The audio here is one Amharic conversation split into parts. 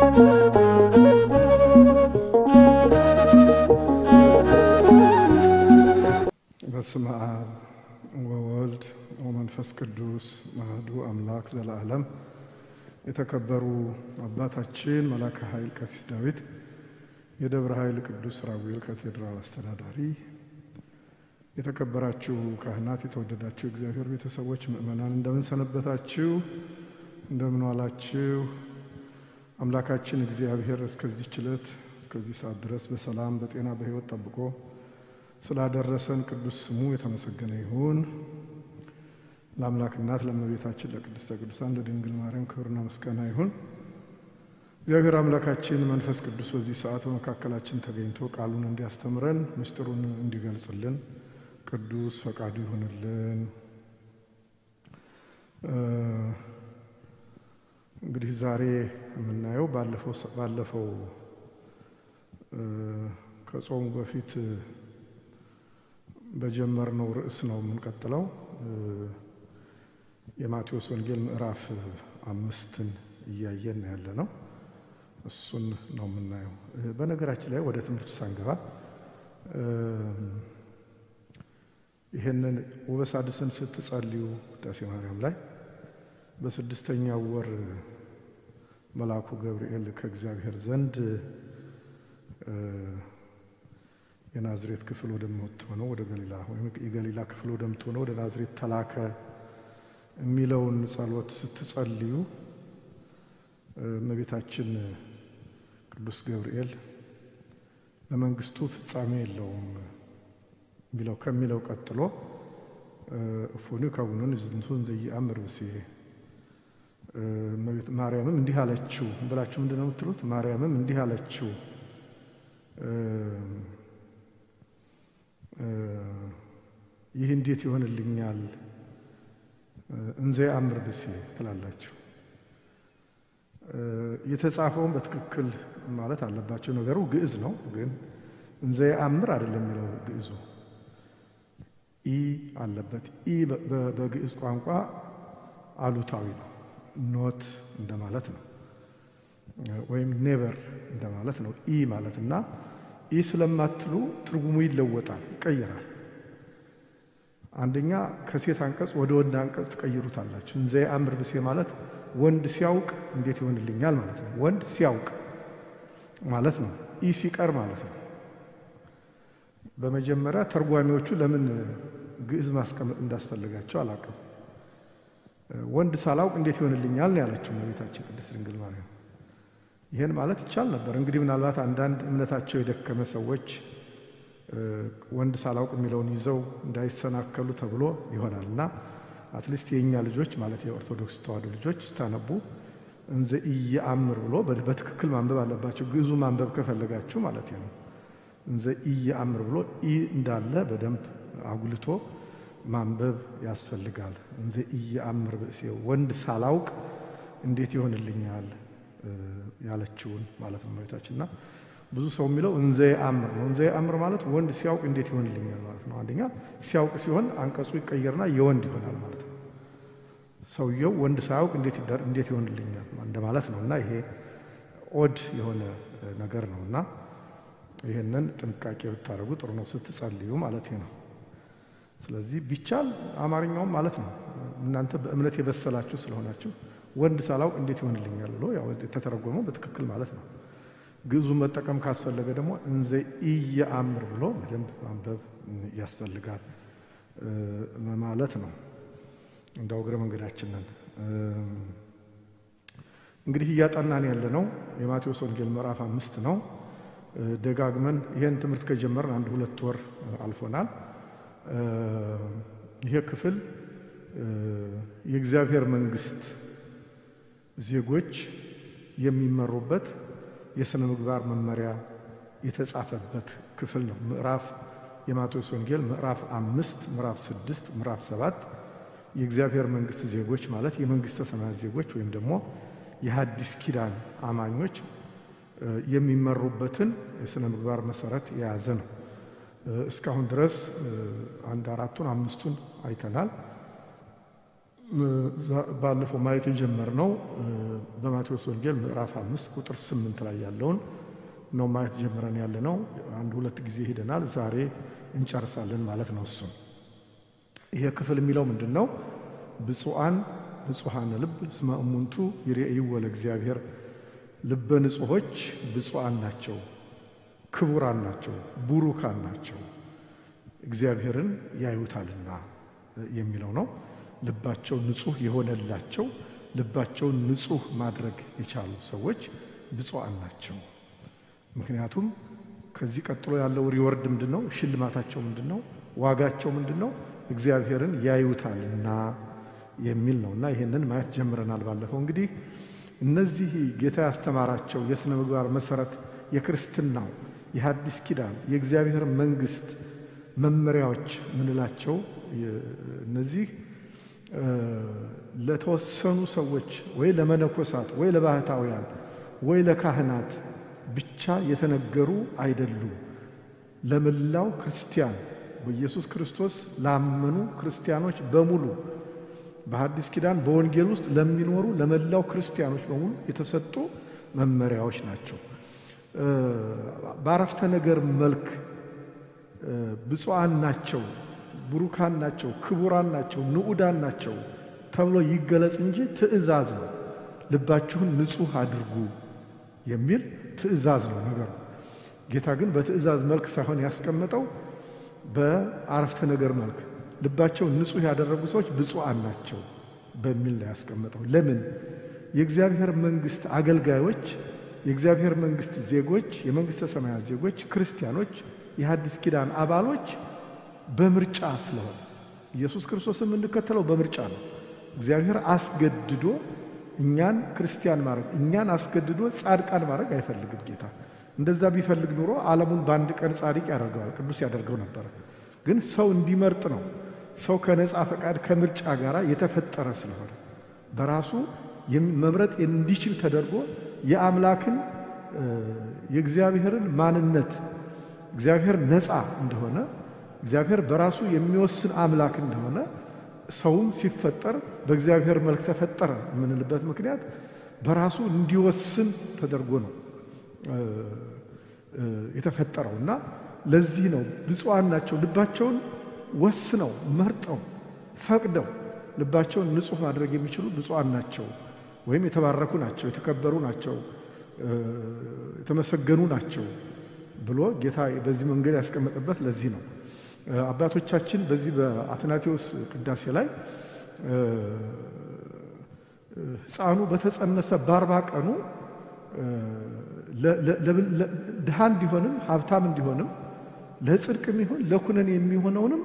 በስመ አብ ወወልድ ወመንፈስ ቅዱስ አሐዱ አምላክ ዘለዓለም። የተከበሩ አባታችን መላከ ኃይል ቀሲስ ዳዊት የደብረ ኃይል ቅዱስ ራጉኤል ካቴድራል አስተዳዳሪ፣ የተከበራችሁ ካህናት፣ የተወደዳችሁ እግዚአብሔር ቤተሰቦች፣ ምእመናን እንደምን ሰነበታችሁ? እንደምን ዋላችሁ? አምላካችን እግዚአብሔር እስከዚህ ዕለት እስከዚህ ሰዓት ድረስ በሰላም በጤና በሕይወት ጠብቆ ስላደረሰን ቅዱስ ስሙ የተመሰገነ ይሁን። ለአምላክ እናት ለእመቤታችን ለቅድስተ ቅዱሳን ለድንግል ማርያም ክብርና ምስጋና ይሁን። እግዚአብሔር አምላካችን መንፈስ ቅዱስ በዚህ ሰዓት በመካከላችን ተገኝቶ ቃሉን እንዲያስተምረን ምስጢሩን እንዲገልጽልን ቅዱስ ፈቃዱ ይሁንልን። እንግዲህ ዛሬ የምናየው ባለፈው ከጾሙ በፊት በጀመርነው ርዕስ ነው የምንቀጥለው። የማቴዎስ ወንጌል ምዕራፍ አምስትን እያየን ያለ ነው። እሱን ነው የምናየው። በነገራችን ላይ ወደ ትምህርቱ ሳንገባ ይህንን ወበሳድስን ስትጸልዩ ውዳሴ ማርያም ላይ በስድስተኛው ወር መልአኩ ገብርኤል ከእግዚአብሔር ዘንድ የናዝሬት ክፍል ወደምትሆነው ወደ ገሊላ ወይም የገሊላ ክፍል ወደምትሆነው ወደ ናዝሬት ተላከ የሚለውን ጸሎት ስትጸልዩ እመቤታችን ቅዱስ ገብርኤል ለመንግስቱ ፍጻሜ የለውም የሚለው ከሚለው ቀጥሎ እፎኒ ከቡኑን ዝንቱን ዘየአምር ብእሴ ማርያምም እንዲህ አለችው ብላችሁ ምንድን ነው የምትሉት? ማርያምም እንዲህ አለችው ይህ እንዴት ይሆንልኛል? እንዘ የአምር ብእሴ ትላላችሁ። የተጻፈውን በትክክል ማለት አለባቸው። ነገሩ ግዕዝ ነው፣ ግን እንዘ የአምር አይደለም የሚለው ግዕዙ ኢ አለበት። ኢ በግዕዝ ቋንቋ አሉታዊ ነው፣ ኖት እንደማለት ነው፣ ወይም ኔቨር እንደማለት ነው። ኢ ማለት እና ኢ ስለማትሉ ትርጉሙ ይለወጣል፣ ይቀየራል። አንደኛ ከሴት አንቀጽ ወደ ወንድ አንቀጽ ትቀይሩታላችሁ። እንዘ የአምር ብእሴ ማለት ወንድ ሲያውቅ እንዴት ይሆንልኛል ማለት ነው። ወንድ ሲያውቅ ማለት ነው። ኢ ሲቀር ማለት ነው። በመጀመሪያ ተርጓሚዎቹ ለምን ግዕዝ ማስቀመጥ እንዳስፈለጋቸው አላውቅም። ወንድ ሳላውቅ እንዴት ይሆንልኛል ነው ያለችው እመቤታችን ቅድስት ድንግል ማርያም። ይህን ማለት ይቻል ነበር። እንግዲህ ምናልባት አንዳንድ እምነታቸው የደከመ ሰዎች ወንድ ሳላውቅ የሚለውን ይዘው እንዳይሰናከሉ ተብሎ ይሆናል እና አትሊስት የእኛ ልጆች ማለት የኦርቶዶክስ ተዋሕዶ ልጆች ስታነቡ እንዘ ኢየአምር ብሎ በትክክል ማንበብ አለባቸው። ግዕዙ ማንበብ ከፈለጋችሁ ማለት ነው። እንዘ ኢየአምር ብሎ ኢ እንዳለ በደንብ አጉልቶ ማንበብ ያስፈልጋል። እንዘ ኢየአምር ብእሴ ወንድ ሳላውቅ እንዴት ይሆንልኛል ያለችውን ማለት ነው እመቤታችንና ብዙ ሰው የሚለው እንዘ የአምር ነው። እንዘ የአምር ማለት ወንድ ሲያውቅ እንዴት ይሆንልኛል ማለት ነው። አንደኛ ሲያውቅ ሲሆን አንቀጹ ይቀየርና የወንድ ይሆናል ማለት ነው። ሰውየው ወንድ ሳያውቅ እንዴት ይሆንልኛል እንደማለት ነው እና ይሄ ኦድ የሆነ ነገር ነው እና ይህንን ጥንቃቄ ብታደርጉ ጥሩ ነው ስትጸልዩ ማለት ነው። ስለዚህ ቢቻል አማርኛውም ማለት ነው እናንተ በእምነት የበሰላችሁ ስለሆናችሁ ወንድ ሳላውቅ እንዴት ይሆንልኛል ብሎ ያው የተተረጎመው በትክክል ማለት ነው። ግዕዙን መጠቀም ካስፈለገ ደግሞ እንዘ ኢየአምር ብሎ በደንብ ማንበብ ያስፈልጋል ማለት ነው። እንዳው እግረ መንገዳችንን እንግዲህ እያጠናን ያለ ነው የማቴዎስ ወንጌል ምዕራፍ አምስት ነው። ደጋግመን ይህን ትምህርት ከጀመርን አንድ ሁለት ወር አልፎናል። ይሄ ክፍል የእግዚአብሔር መንግስት ዜጎች የሚመሩበት የሥነ ምግባር መመሪያ የተጻፈበት ክፍል ነው። ምዕራፍ የማቴዎስ ወንጌል ምዕራፍ አምስት ምዕራፍ ስድስት ምዕራፍ ሰባት የእግዚአብሔር መንግስት ዜጎች ማለት የመንግስተ ሰማያት ዜጎች ወይም ደግሞ የሐዲስ ኪዳን አማኞች የሚመሩበትን የሥነ ምግባር መሰረት የያዘ ነው። እስካሁን ድረስ አንድ አራቱን አምስቱን አይተናል። ባለፈው ማየት የጀመርነው በማቴዎስ ወንጌል ምዕራፍ አምስት ቁጥር ስምንት ላይ ያለውን ነው ማየት ጀምረን ያለ ነው። አንድ ሁለት ጊዜ ሄደናል። ዛሬ እንጨርሳለን ማለት ነው። እሱም ይሄ ክፍል የሚለው ምንድን ነው? ብፁዓን ብፁዓነ ልብ እስመ እሙንቱ ይሬእይዎ ለእግዚአብሔር። ልበ ንጹሖች ብፁዓን ናቸው፣ ክቡራን ናቸው፣ ቡሩካን ናቸው፣ እግዚአብሔርን ያዩታልና የሚለው ነው። ልባቸው ንጹሕ የሆነላቸው ልባቸውን ንጹሕ ማድረግ የቻሉ ሰዎች ብፁዓን ናቸው። ምክንያቱም ከዚህ ቀጥሎ ያለው ሪወርድ ምንድን ነው? ሽልማታቸው ምንድን ነው? ዋጋቸው ምንድን ነው? እግዚአብሔርን ያዩታልና የሚል ነው እና ይህንን ማየት ጀምረናል። ባለፈው እንግዲህ እነዚህ ጌታ ያስተማራቸው የሥነ ምግባር መሠረት የክርስትናው የሐዲስ ኪዳን የእግዚአብሔር መንግሥት መመሪያዎች ምንላቸው እነዚህ ለተወሰኑ ሰዎች ወይ ለመነኮሳት ወይ ለባህታውያን ወይ ለካህናት ብቻ የተነገሩ አይደሉም። ለመላው ክርስቲያን በኢየሱስ ክርስቶስ ላመኑ ክርስቲያኖች በሙሉ በሐዲስ ኪዳን በወንጌል ውስጥ ለሚኖሩ ለመላው ክርስቲያኖች በሙሉ የተሰጡ መመሪያዎች ናቸው። በአረፍተ ነገር መልክ ብፁዓን ናቸው፣ ቡሩካን ናቸው፣ ክቡራን ናቸው፣ ንዑዳን ናቸው ተብሎ ይገለጽ እንጂ ትእዛዝ ነው። ልባችሁን ንጹሕ አድርጉ የሚል ትእዛዝ ነው ነገሩ። ጌታ ግን በትእዛዝ መልክ ሳይሆን ያስቀመጠው በአረፍተ ነገር መልክ ልባቸውን ንጹሕ ያደረጉ ሰዎች ብፁዓን ናቸው በሚል ነው ያስቀመጠው። ለምን? የእግዚአብሔር መንግሥት አገልጋዮች፣ የእግዚአብሔር መንግሥት ዜጎች፣ የመንግሥተ ሰማያት ዜጎች፣ ክርስቲያኖች፣ የሐዲስ ኪዳን አባሎች በምርጫ ስለሆነ ኢየሱስ ክርስቶስን የምንከተለው በምርጫ ነው። እግዚአብሔር አስገድዶ እኛን ክርስቲያን ማድረግ እኛን አስገድዶ ጻድቃን ማድረግ አይፈልግም ጌታ። እንደዛ ቢፈልግ ኑሮ ዓለሙን በአንድ ቀን ጻድቅ ያደርገዋል፣ ቅዱስ ያደርገው ነበረ። ግን ሰው እንዲመርጥ ነው። ሰው ከነፃ ፈቃድ ከምርጫ ጋር የተፈጠረ ስለሆነ በራሱ መምረጥ እንዲችል ተደርጎ የአምላክን የእግዚአብሔርን ማንነት እግዚአብሔር ነፃ እንደሆነ እግዚአብሔር በራሱ የሚወስን አምላክ እንደሆነ ሰውም ሲፈጠር በእግዚአብሔር መልክ ተፈጠረ የምንልበት ምክንያት በራሱ እንዲወስን ተደርጎ ነው የተፈጠረው እና ለዚህ ነው ብፁዓን ናቸው። ልባቸውን ወስነው መርጠው ፈቅደው ልባቸውን ንጹሕ ማድረግ የሚችሉ ብፁዓን ናቸው፣ ወይም የተባረኩ ናቸው፣ የተከበሩ ናቸው፣ የተመሰገኑ ናቸው ብሎ ጌታ በዚህ መንገድ ያስቀመጠበት ለዚህ ነው። አባቶቻችን በዚህ በአትናቴዎስ ቅዳሴ ላይ ሕፃኑ በተጸነሰ በአርባ ቀኑ ድሃ እንዲሆንም ሀብታም እንዲሆንም ለጽድቅም ይሁን ለኩነኔ የሚሆነውንም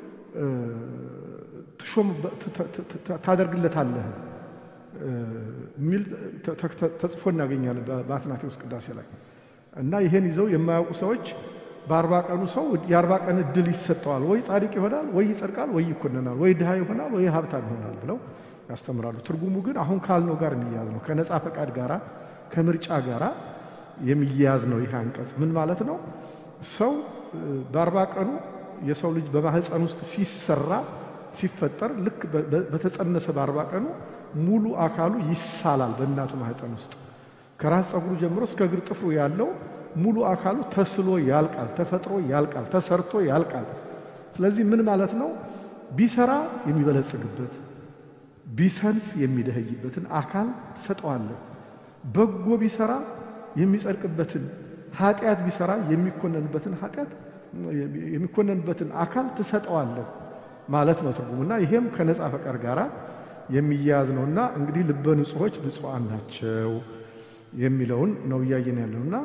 ትሾም ታደርግለታለህ የሚል ተጽፎ እናገኛለን በአትናቴዎስ ቅዳሴ ላይ እና ይሄን ይዘው የማያውቁ ሰዎች በአርባ ቀኑ ሰው የአርባ ቀን እድል ይሰጠዋል። ወይ ጻድቅ ይሆናል፣ ወይ ይጸድቃል፣ ወይ ይኮነናል፣ ወይ ድሃ ይሆናል፣ ወይ ሀብታም ይሆናል ብለው ያስተምራሉ። ትርጉሙ ግን አሁን ካልነው ጋር የሚያያዝ ነው። ከነፃ ፈቃድ ጋራ ከምርጫ ጋራ የሚያያዝ ነው። ይህ አንቀጽ ምን ማለት ነው? ሰው በአርባ ቀኑ የሰው ልጅ በማህፀን ውስጥ ሲሰራ ሲፈጠር ልክ በተጸነሰ በአርባ ቀኑ ሙሉ አካሉ ይሳላል። በእናቱ ማህፀን ውስጥ ከራስ ፀጉሩ ጀምሮ እስከ እግር ጥፍሩ ያለው ሙሉ አካሉ ተስሎ ያልቃል፣ ተፈጥሮ ያልቃል፣ ተሰርቶ ያልቃል። ስለዚህ ምን ማለት ነው? ቢሰራ የሚበለጽግበት ቢሰንፍ የሚደኸይበትን አካል ትሰጠዋለህ። በጎ ቢሰራ የሚጸድቅበትን፣ ኃጢአት ቢሰራ የሚኮነንበትን ኃጢአት የሚኮነንበትን አካል ትሰጠዋለህ ማለት ነው ትርጉሙና ይሄም ከነፃ ፈቃድ ጋር የሚያያዝ ነውና እንግዲህ ልበ ንጹሖች ብፁዓን ናቸው የሚለውን ነው እያየን ያለውና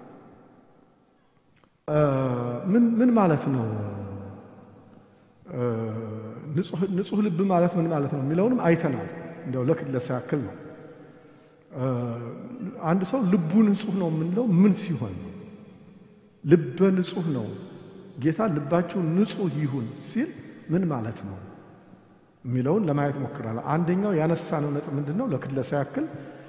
ምን ማለት ነው? ንጹሕ ልብ ማለት ምን ማለት ነው የሚለውንም አይተናል። እንዲያው ለክለሳ ያክል ነው። አንድ ሰው ልቡ ንጹሕ ነው የምንለው ምን ሲሆን ነው? ልበ ንጹሕ ነው ጌታ ልባችሁ ንጹሕ ይሁን ሲል ምን ማለት ነው የሚለውን ለማየት ሞክራለሁ። አንደኛው ያነሳነው ነጥብ ምንድን ነው? ለክለሳ ያክል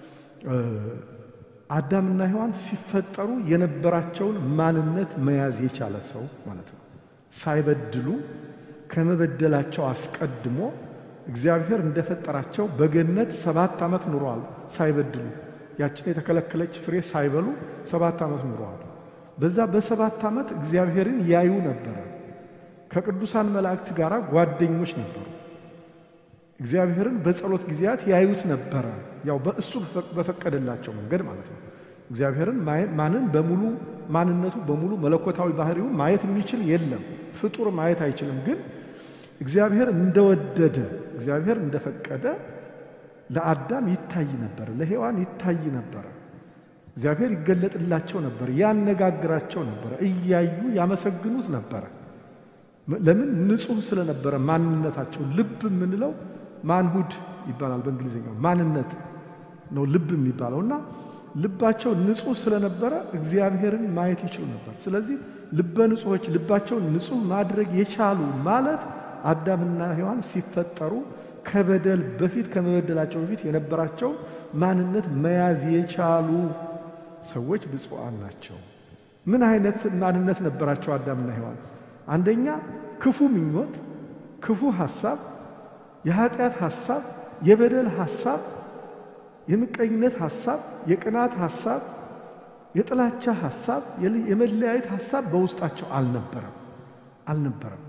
አዳምና ሔዋን ሲፈጠሩ የነበራቸውን ማንነት መያዝ የቻለ ሰው ማለት ነው። ሳይበድሉ ከመበደላቸው አስቀድሞ እግዚአብሔር እንደፈጠራቸው በገነት ሰባት ዓመት ኑረዋል ሳይበድሉ ያችን የተከለከለች ፍሬ ሳይበሉ ሰባት ዓመት ኑረዋል። በዛ በሰባት ዓመት እግዚአብሔርን ያዩ ነበረ። ከቅዱሳን መላእክት ጋር ጓደኞች ነበሩ። እግዚአብሔርን በጸሎት ጊዜያት ያዩት ነበረ። ያው በእሱ በፈቀደላቸው መንገድ ማለት ነው። እግዚአብሔርን ማንን በሙሉ ማንነቱ በሙሉ መለኮታዊ ባህሪው ማየት የሚችል የለም። ፍጡር ማየት አይችልም። ግን እግዚአብሔር እንደወደደ እግዚአብሔር እንደፈቀደ ለአዳም ይታይ ነበረ፣ ለሔዋን ይታይ ነበረ። እግዚአብሔር ይገለጥላቸው ነበር፣ ያነጋግራቸው ነበረ፣ እያዩ ያመሰግኑት ነበረ። ለምን? ንጹሕ ስለነበረ ማንነታቸው። ልብ የምንለው ማንሁድ ይባላል በእንግሊዝኛው ማንነት ነው ልብ የሚባለው እና ልባቸው ንጹሕ ስለነበረ እግዚአብሔርን ማየት ይችሉ ነበር። ስለዚህ ልበ ንጹሖች ልባቸውን ንጹሕ ማድረግ የቻሉ ማለት አዳምና ሔዋን ሲፈጠሩ ከበደል በፊት ከመበደላቸው በፊት የነበራቸው ማንነት መያዝ የቻሉ ሰዎች ብፁዓን ናቸው። ምን አይነት ማንነት ነበራቸው አዳምና ሔዋን? አንደኛ ክፉ ምኞት፣ ክፉ ሐሳብ፣ የኃጢአት ሐሳብ፣ የበደል ሐሳብ፣ የምቀኝነት ሐሳብ፣ የቅናት ሐሳብ፣ የጥላቻ ሐሳብ፣ የመለያየት ሐሳብ በውስጣቸው አልነበረም አልነበረም።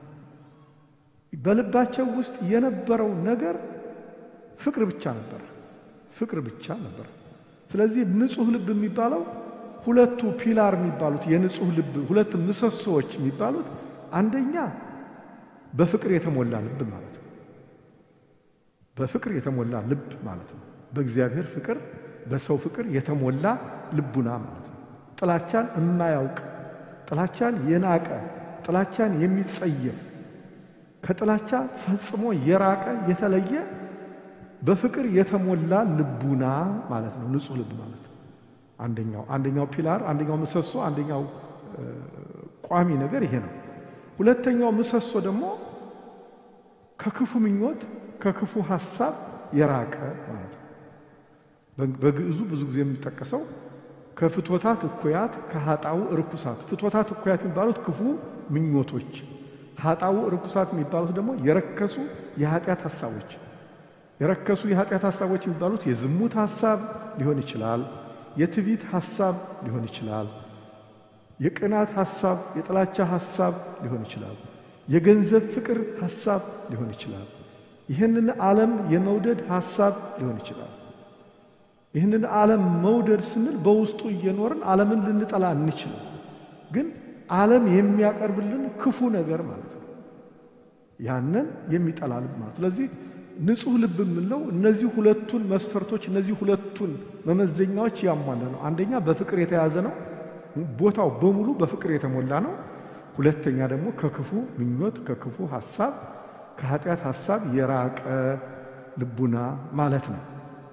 በልባቸው ውስጥ የነበረው ነገር ፍቅር ብቻ ነበር። ፍቅር ብቻ ነበር። ስለዚህ ንጹሕ ልብ የሚባለው ሁለቱ ፒላር የሚባሉት የንጹሕ ልብ ሁለት ምሰሶዎች የሚባሉት አንደኛ በፍቅር የተሞላ ልብ ማለት ነው። በፍቅር የተሞላ ልብ ማለት ነው። በእግዚአብሔር ፍቅር፣ በሰው ፍቅር የተሞላ ልቡና ማለት ነው። ጥላቻን የማያውቅ ጥላቻን የናቀ ጥላቻን የሚጸየፍ ከጥላቻ ፈጽሞ የራቀ የተለየ በፍቅር የተሞላ ልቡና ማለት ነው። ንጹሕ ልብ ማለት ነው። አንደኛው አንደኛው ፒላር አንደኛው ምሰሶ አንደኛው ቋሚ ነገር ይሄ ነው። ሁለተኛው ምሰሶ ደግሞ ከክፉ ምኞት ከክፉ ሐሳብ የራቀ ማለት ነው። በግዕዙ ብዙ ጊዜ የሚጠቀሰው ከፍቶታት እኩያት ከኃጣው ርኩሳት። ፍቶታት እኩያት የሚባሉት ክፉ ምኞቶች፣ ኃጣው ርኩሳት የሚባሉት ደግሞ የረከሱ የኃጢአት ሐሳቦች። የረከሱ የኃጢአት ሐሳቦች የሚባሉት የዝሙት ሐሳብ ሊሆን ይችላል፣ የትዕቢት ሐሳብ ሊሆን ይችላል፣ የቅናት ሐሳብ፣ የጥላቻ ሐሳብ ሊሆን ይችላል፣ የገንዘብ ፍቅር ሐሳብ ሊሆን ይችላል፣ ይህንን ዓለም የመውደድ ሐሳብ ሊሆን ይችላል። ይህንን ዓለም መውደድ ስንል በውስጡ እየኖርን ዓለምን ልንጠላ እንችላል። ግን ዓለም የሚያቀርብልን ክፉ ነገር ማለት ነው። ያንን የሚጠላ ልብ ማለት ስለዚህ ንጹሕ ልብ የምንለው እነዚህ ሁለቱን መስፈርቶች እነዚህ ሁለቱን መመዘኛዎች ያሟላ ነው። አንደኛ በፍቅር የተያዘ ነው፣ ቦታው በሙሉ በፍቅር የተሞላ ነው። ሁለተኛ ደግሞ ከክፉ ምኞት ከክፉ ሐሳብ ከኃጢአት ሐሳብ የራቀ ልቡና ማለት ነው።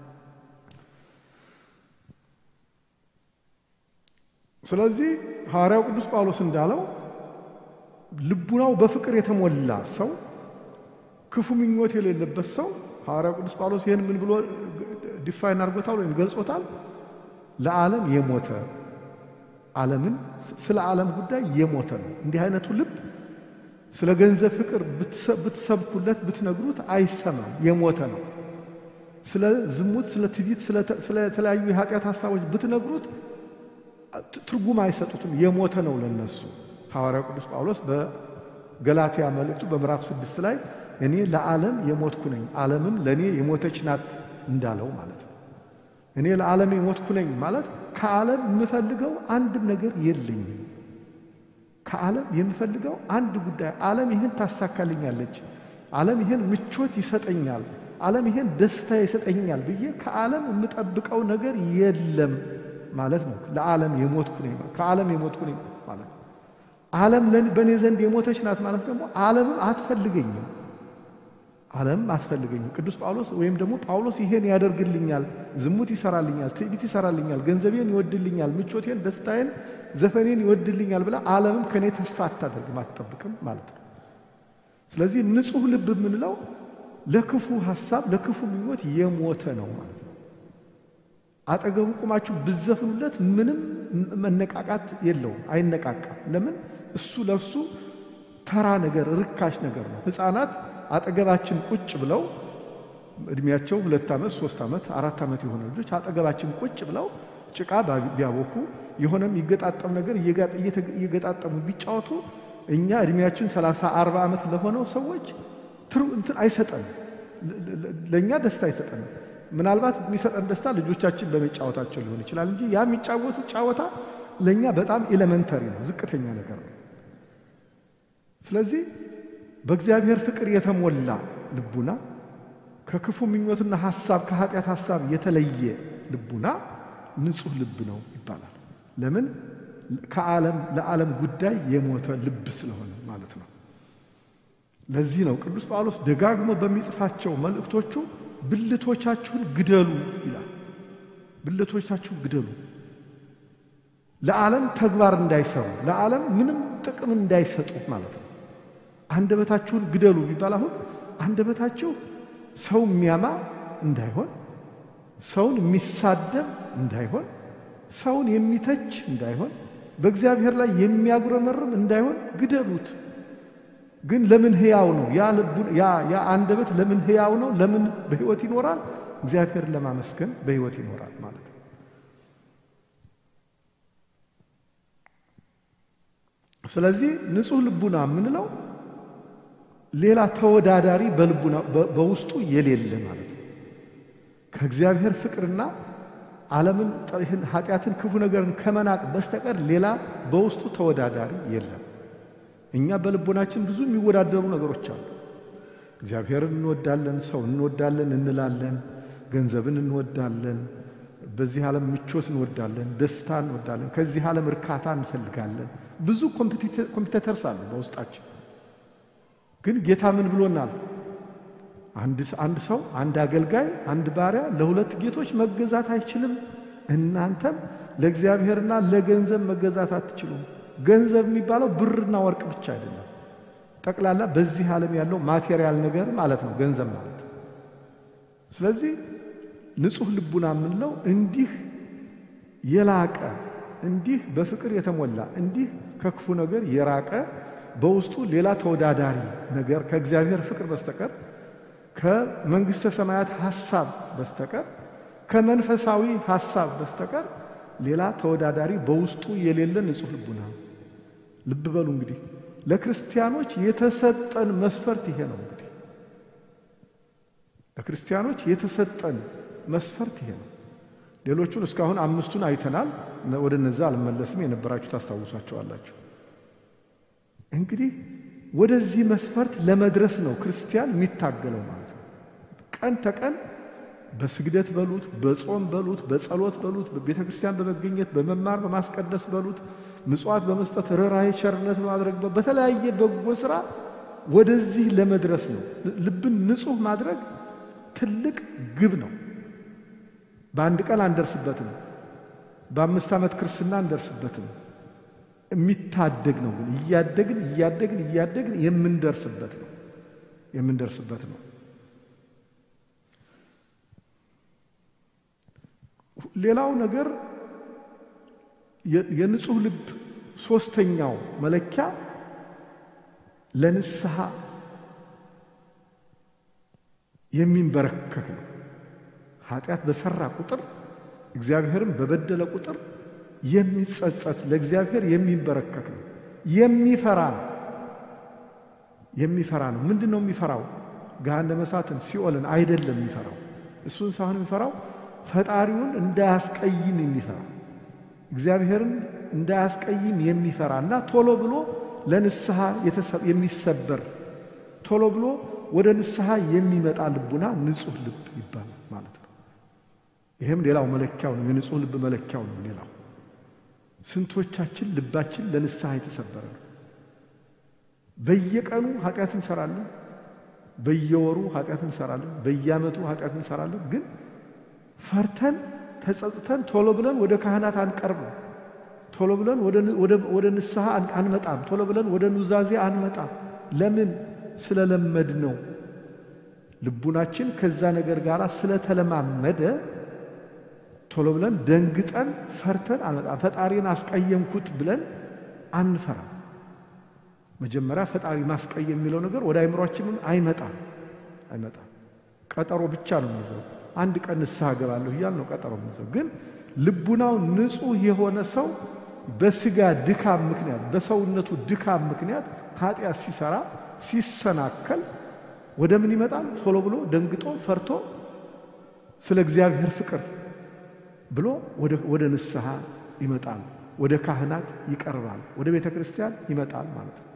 ስለዚህ ሐዋርያው ቅዱስ ጳውሎስ እንዳለው ልቡናው በፍቅር የተሞላ ሰው ክፉ ምኞት የሌለበት ሰው ሐዋርያው ቅዱስ ጳውሎስ ይህን ምን ብሎ ዲፋይን አድርጎታል ወይም ገልጾታል? ለዓለም የሞተ ዓለምን ስለ ዓለም ጉዳይ የሞተ ነው። እንዲህ አይነቱ ልብ ስለ ገንዘብ ፍቅር ብትሰብኩለት ብትነግሩት አይሰማም፣ የሞተ ነው። ስለ ዝሙት፣ ስለ ትዕቢት፣ ስለ ተለያዩ የኃጢአት ሐሳቦች ብትነግሩት ትርጉም አይሰጡትም፣ የሞተ ነው ለነሱ። ሐዋርያው ቅዱስ ጳውሎስ በገላትያ መልእክቱ በምዕራፍ ስድስት ላይ እኔ ለዓለም የሞትኩ ነኝ፣ ዓለምም ለእኔ የሞተች ናት እንዳለው ማለት ነው። እኔ ለዓለም የሞትኩ ነኝ ማለት ከዓለም የምፈልገው አንድም ነገር የለኝም። ከዓለም የምፈልገው አንድ ጉዳይ ዓለም ይህን ታሳካልኛለች፣ ዓለም ይህን ምቾት ይሰጠኛል፣ ዓለም ይህን ደስታ ይሰጠኛል ብዬ ከዓለም የምጠብቀው ነገር የለም ማለት ነው። ለዓለም የሞትኩ ነኝ ከዓለም የሞትኩ ነኝ ማለት ነው። ዓለም በእኔ ዘንድ የሞተች ናት ማለት ደግሞ ዓለምም አትፈልገኝም ዓለም አትፈልገኝም። ቅዱስ ጳውሎስ ወይም ደግሞ ጳውሎስ ይሄን ያደርግልኛል፣ ዝሙት ይሰራልኛል፣ ትዕቢት ይሰራልኛል፣ ገንዘቤን ይወድልኛል፣ ምቾቴን፣ ደስታዬን፣ ዘፈኔን ይወድልኛል ብላ ዓለምም ከእኔ ተስፋ አታደርግም፣ አትጠብቅም ማለት ነው። ስለዚህ ንጹሕ ልብ የምንለው ለክፉ ሐሳብ ለክፉ ምኞት የሞተ ነው ማለት ነው። አጠገቡ ቁማችሁ ብዘፍኑለት ምንም መነቃቃት የለውም፣ አይነቃቃም። ለምን? እሱ ለእሱ ተራ ነገር ርካሽ ነገር ነው። ሕፃናት አጠገባችን ቁጭ ብለው እድሜያቸው ሁለት ዓመት ሶስት ዓመት አራት ዓመት የሆነ ልጆች አጠገባችን ቁጭ ብለው ጭቃ ቢያቦኩ የሆነም ይገጣጠም ነገር እየገጣጠሙ ቢጫወቱ እኛ እድሜያችን ሰላሳ አርባ ዓመት ለሆነው ሰዎች ትሩ እንትን አይሰጠንም። ለእኛ ደስታ አይሰጠንም። ምናልባት የሚሰጠን ደስታ ልጆቻችን በመጫወታቸው ሊሆን ይችላል እንጂ ያ የሚጫወቱት ጫወታ ለእኛ በጣም ኤሌመንተሪ ነው፣ ዝቅተኛ ነገር ነው። ስለዚህ በእግዚአብሔር ፍቅር የተሞላ ልቡና ከክፉ ምኞትና ሐሳብ ከኃጢአት ሐሳብ የተለየ ልቡና ንጹሕ ልብ ነው ይባላል። ለምን? ከዓለም ለዓለም ጉዳይ የሞተ ልብ ስለሆነ ማለት ነው። ለዚህ ነው ቅዱስ ጳውሎስ ደጋግሞ በሚጽፋቸው መልእክቶቹ ብልቶቻችሁን ግደሉ ይላል። ብልቶቻችሁን ግደሉ፣ ለዓለም ተግባር እንዳይሰሩ፣ ለዓለም ምንም ጥቅም እንዳይሰጡ ማለት ነው። አንደበታችሁን ግደሉ ቢባል አሁን አንደበታችሁ ሰው የሚያማ እንዳይሆን፣ ሰውን የሚሳደብ እንዳይሆን፣ ሰውን የሚተች እንዳይሆን፣ በእግዚአብሔር ላይ የሚያጉረመርም እንዳይሆን ግደሉት። ግን ለምን ሕያው ነው? ያ አንደበት ለምን ሕያው ነው? ለምን በሕይወት ይኖራል? እግዚአብሔርን ለማመስገን በሕይወት ይኖራል ማለት ነው። ስለዚህ ንጹሕ ልቡና የምንለው ሌላ ተወዳዳሪ በልቡና በውስጡ የሌለ ማለት ነው። ከእግዚአብሔር ፍቅርና ዓለምን፣ ኃጢአትን፣ ክፉ ነገርን ከመናቅ በስተቀር ሌላ በውስጡ ተወዳዳሪ የለም። እኛ በልቦናችን ብዙ የሚወዳደሩ ነገሮች አሉ። እግዚአብሔርን እንወዳለን፣ ሰው እንወዳለን እንላለን፣ ገንዘብን እንወዳለን፣ በዚህ ዓለም ምቾት እንወዳለን፣ ደስታ እንወዳለን፣ ከዚህ ዓለም እርካታ እንፈልጋለን። ብዙ ኮምፒቴተርስ አሉ በውስጣችን። ግን ጌታ ምን ብሎናል? አንድ ሰው አንድ አገልጋይ አንድ ባሪያ ለሁለት ጌቶች መገዛት አይችልም። እናንተም ለእግዚአብሔርና ለገንዘብ መገዛት አትችሉም። ገንዘብ የሚባለው ብርና ወርቅ ብቻ አይደለም። ጠቅላላ በዚህ ዓለም ያለው ማቴሪያል ነገር ማለት ነው ገንዘብ ማለት። ስለዚህ ንጹሕ ልቡና የምንለው እንዲህ የላቀ እንዲህ በፍቅር የተሞላ እንዲህ ከክፉ ነገር የራቀ በውስጡ ሌላ ተወዳዳሪ ነገር ከእግዚአብሔር ፍቅር በስተቀር ከመንግሥተ ሰማያት ሐሳብ በስተቀር ከመንፈሳዊ ሐሳብ በስተቀር ሌላ ተወዳዳሪ በውስጡ የሌለ ንጹሕ ልቡና። ልብ በሉ እንግዲህ ለክርስቲያኖች የተሰጠን መስፈርት ይሄ ነው። እንግዲህ ለክርስቲያኖች የተሰጠን መስፈርት ይሄ ነው። ሌሎቹን እስካሁን አምስቱን አይተናል። ወደ እነዛ አልመለስም። የነበራችሁ ታስታውሳቸዋላችሁ። እንግዲህ ወደዚህ መስፈርት ለመድረስ ነው ክርስቲያን የሚታገለው ማለት ነው። ቀን ተቀን በስግደት በሉት፣ በጾም በሉት፣ በጸሎት በሉት፣ በቤተ ክርስቲያን በመገኘት በመማር በማስቀደስ በሉት፣ ምጽዋት በመስጠት ርኅራኄ፣ ቸርነት በማድረግ በተለያየ በጎ ሥራ ወደዚህ ለመድረስ ነው። ልብን ንጹሕ ማድረግ ትልቅ ግብ ነው። በአንድ ቀን አንደርስበትም። በአምስት ዓመት ክርስትና አንደርስበትም። የሚታደግ ነው። ግን እያደግን እያደግን እያደግን የምንደርስበት ነው የምንደርስበት ነው። ሌላው ነገር የንጹሕ ልብ ሦስተኛው መለኪያ ለንስሐ የሚንበረከክ ነው። ኃጢአት በሠራ ቁጥር እግዚአብሔርን በበደለ ቁጥር የሚጸጸት ለእግዚአብሔር የሚንበረከክ ነው። የሚፈራ ነው። የሚፈራ ነው። ምንድን ነው የሚፈራው? ገሃነመ እሳትን ሲኦልን አይደለም የሚፈራው። እሱን ሳይሆን የሚፈራው ፈጣሪውን እንዳያስቀይም የሚፈራ እግዚአብሔርን እንዳያስቀይም የሚፈራ እና ቶሎ ብሎ ለንስሐ የሚሰበር ቶሎ ብሎ ወደ ንስሐ የሚመጣ ልቡና ንጹሕ ልብ ይባላል ማለት ነው። ይህም ሌላው መለኪያው ነው። የንጹሕ ልብ መለኪያው ነው። ሌላው ስንቶቻችን ልባችን ለንስሐ የተሰበረ ነው? በየቀኑ ኃጢአት እንሰራለን። በየወሩ ኃጢአት እንሰራለን። በየዓመቱ ኃጢአት እንሰራለን። ግን ፈርተን ተጸጽተን ቶሎ ብለን ወደ ካህናት አንቀርብም። ቶሎ ብለን ወደ ንስሐ አንመጣም። ቶሎ ብለን ወደ ኑዛዜ አንመጣም። ለምን? ስለለመድ ነው። ልቡናችን ከዛ ነገር ጋር ስለተለማመደ ቶሎ ብለን ደንግጠን ፈርተን አንመጣም። ፈጣሪን አስቀየምኩት ብለን አንፈራም። መጀመሪያ ፈጣሪ ማስቀየም የሚለው ነገር ወደ አይምሯችንም አይመጣም አይመጣም። ቀጠሮ ብቻ ነው የሚይዘው። አንድ ቀን ንስሐ ገባለሁ እያል ነው ቀጠሮ የሚይዘው። ግን ልቡናው ንጹሕ የሆነ ሰው በስጋ ድካም ምክንያት በሰውነቱ ድካም ምክንያት ኃጢአት ሲሰራ ሲሰናከል ወደ ምን ይመጣል? ቶሎ ብሎ ደንግጦ ፈርቶ ስለ እግዚአብሔር ፍቅር ብሎ ወደ ንስሐ ይመጣል። ወደ ካህናት ይቀርባል። ወደ ቤተ ክርስቲያን ይመጣል ማለት ነው።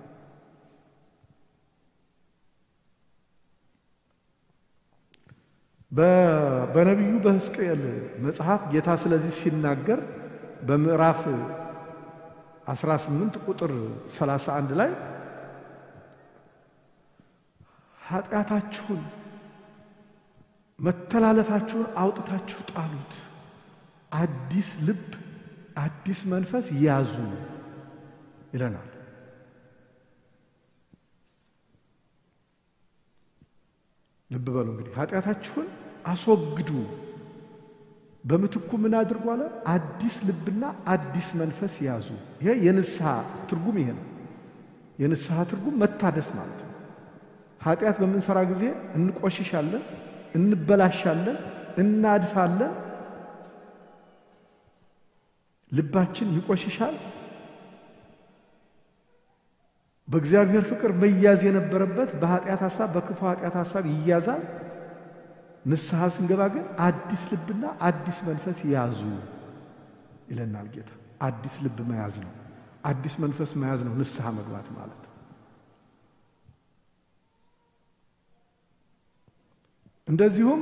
በነቢዩ በሕዝቅኤል መጽሐፍ ጌታ ስለዚህ ሲናገር በምዕራፍ 18 ቁጥር 31 ላይ ኃጢአታችሁን መተላለፋችሁን አውጥታችሁ ጣሉት፣ አዲስ ልብ አዲስ መንፈስ ያዙ ይለናል። ልብ በሉ እንግዲህ ኃጢአታችሁን አስወግዱ፣ በምትኩ ምን አድርጉ አለ? አዲስ ልብና አዲስ መንፈስ ያዙ። ይሄ የንስሐ ትርጉም ይሄ ነው። የንስሐ ትርጉም መታደስ ማለት ነው። ኃጢአት በምንሰራ ጊዜ እንቆሽሻለን፣ እንበላሻለን፣ እናድፋለን። ልባችን ይቆሽሻል። በእግዚአብሔር ፍቅር መያዝ የነበረበት በኃጢአት ሐሳብ በክፉ ኃጢአት ሐሳብ ይያዛል። ንስሐ ስንገባ ግን አዲስ ልብና አዲስ መንፈስ ያዙ ይለናል ጌታ። አዲስ ልብ መያዝ ነው። አዲስ መንፈስ መያዝ ነው ንስሐ መግባት ማለት። እንደዚሁም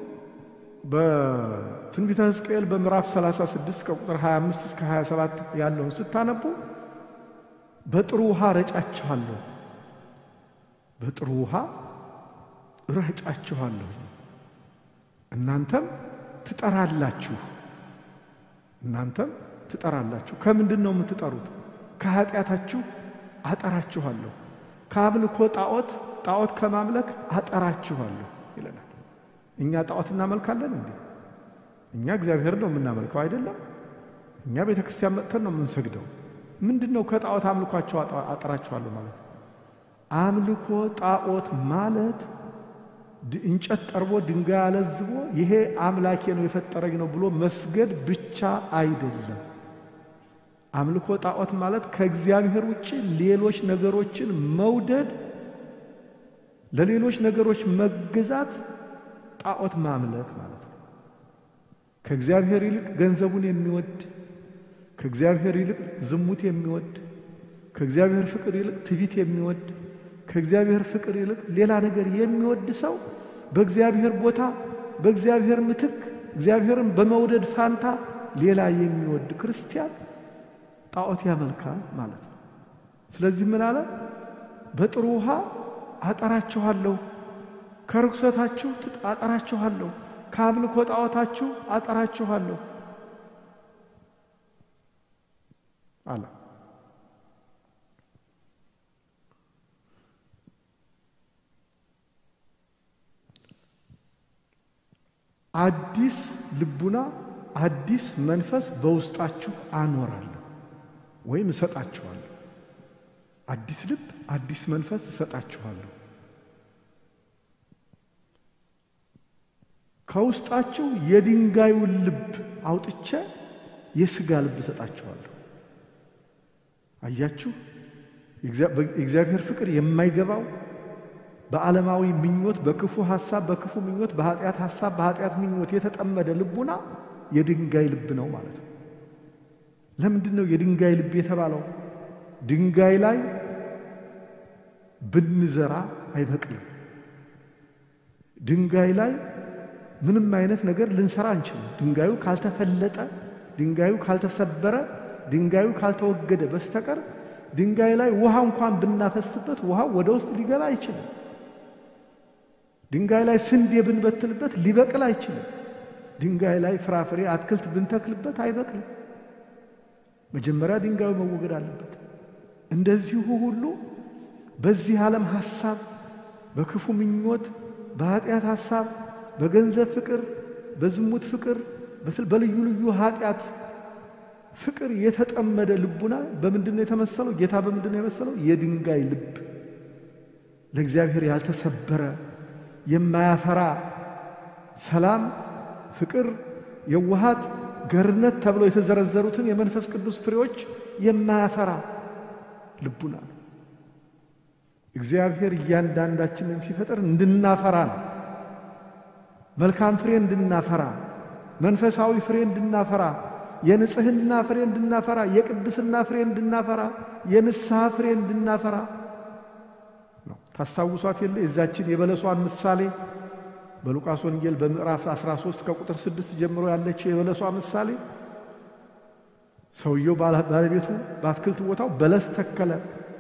በትንቢተ ሕዝቅኤል በምዕራፍ 36 ከቁጥር 25 እስከ 27 ያለውን ስታነቡ በጥሩ ውሃ ረጫችኋለሁ፣ በጥሩ ውሃ ረጫችኋለሁ፣ እናንተም ትጠራላችሁ፣ እናንተም ትጠራላችሁ። ከምንድን ነው የምትጠሩት? ከኃጢአታችሁ አጠራችኋለሁ፣ ከአምልኮ ጣዖት ጣዖት ከማምለክ አጠራችኋለሁ ይለናል። እኛ ጣዖት እናመልካለን እንዴ? እኛ እግዚአብሔር ነው የምናመልከው አይደለም። እኛ ቤተ ክርስቲያን መጥተን ነው የምንሰግደው። ምንድን ነው ከጣዖት አምልኳቸው አጠራችኋለሁ ማለት? አምልኮ ጣዖት ማለት እንጨት ጠርቦ ድንጋይ አለዝቦ ይሄ አምላኬ ነው የፈጠረኝ ነው ብሎ መስገድ ብቻ አይደለም። አምልኮ ጣዖት ማለት ከእግዚአብሔር ውጭ ሌሎች ነገሮችን መውደድ፣ ለሌሎች ነገሮች መገዛት ጣዖት ማምለክ ማለት ነው። ከእግዚአብሔር ይልቅ ገንዘቡን የሚወድ ከእግዚአብሔር ይልቅ ዝሙት የሚወድ ከእግዚአብሔር ፍቅር ይልቅ ትቢት የሚወድ ከእግዚአብሔር ፍቅር ይልቅ ሌላ ነገር የሚወድ ሰው በእግዚአብሔር ቦታ በእግዚአብሔር ምትክ እግዚአብሔርን በመውደድ ፋንታ ሌላ የሚወድ ክርስቲያን ጣዖት ያመልካል ማለት ነው። ስለዚህ ምን አለ? በጥሩ ውሃ አጠራችኋለሁ፣ ከርኩሰታችሁ አጠራችኋለሁ፣ ከአምልኮ ጣዖታችሁ አጠራችኋለሁ አለ። አዲስ ልቡና አዲስ መንፈስ በውስጣችሁ አኖራለሁ ወይም እሰጣችኋለሁ። አዲስ ልብ አዲስ መንፈስ እሰጣችኋለሁ። ከውስጣችሁ የድንጋዩን ልብ አውጥቼ የሥጋ ልብ እሰጣችኋለሁ። አያችሁ፣ የእግዚአብሔር ፍቅር የማይገባው በዓለማዊ ምኞት፣ በክፉ ሐሳብ፣ በክፉ ምኞት፣ በኃጢአት ሐሳብ፣ በኃጢአት ምኞት የተጠመደ ልቡና የድንጋይ ልብ ነው ማለት ነው። ለምንድን ነው የድንጋይ ልብ የተባለው? ድንጋይ ላይ ብንዘራ አይበቅልም። ድንጋይ ላይ ምንም አይነት ነገር ልንሰራ አንችልም። ድንጋዩ ካልተፈለጠ፣ ድንጋዩ ካልተሰበረ፣ ድንጋዩ ካልተወገደ በስተቀር ድንጋይ ላይ ውሃ እንኳን ብናፈስበት ውሃው ወደ ውስጥ ሊገባ አይችልም። ድንጋይ ላይ ስንዴ ብንበትንበት ሊበቅል አይችልም። ድንጋይ ላይ ፍራፍሬ፣ አትክልት ብንተክልበት አይበቅልም። መጀመሪያ ድንጋዩ መወገድ አለበት። እንደዚሁ ሁሉ በዚህ ዓለም ሐሳብ፣ በክፉ ምኞት፣ በኃጢአት ሐሳብ፣ በገንዘብ ፍቅር፣ በዝሙት ፍቅር፣ በልዩ ልዩ ኃጢአት ፍቅር የተጠመደ ልቡና በምንድን ነው የተመሰለው? ጌታ በምንድን ነው የመሰለው? የድንጋይ ልብ ለእግዚአብሔር ያልተሰበረ የማያፈራ ሰላም፣ ፍቅር፣ የዋሃት፣ ገርነት ተብለው የተዘረዘሩትን የመንፈስ ቅዱስ ፍሬዎች የማያፈራ ልቡና ነው። እግዚአብሔር እያንዳንዳችንን ሲፈጥር እንድናፈራ ነው። መልካም ፍሬ እንድናፈራ፣ መንፈሳዊ ፍሬ እንድናፈራ፣ የንጽህና ፍሬ እንድናፈራ፣ የቅድስና ፍሬ እንድናፈራ፣ የንስሐ ፍሬ እንድናፈራ ነው። ታስታውሷት የለ የዛችን የበለሷን ምሳሌ በሉቃስ ወንጌል በምዕራፍ 13 ከቁጥር 6 ጀምሮ ያለችው የበለሷ ምሳሌ ሰውየው ባለቤቱ በአትክልት ቦታው በለስ ተከለ፣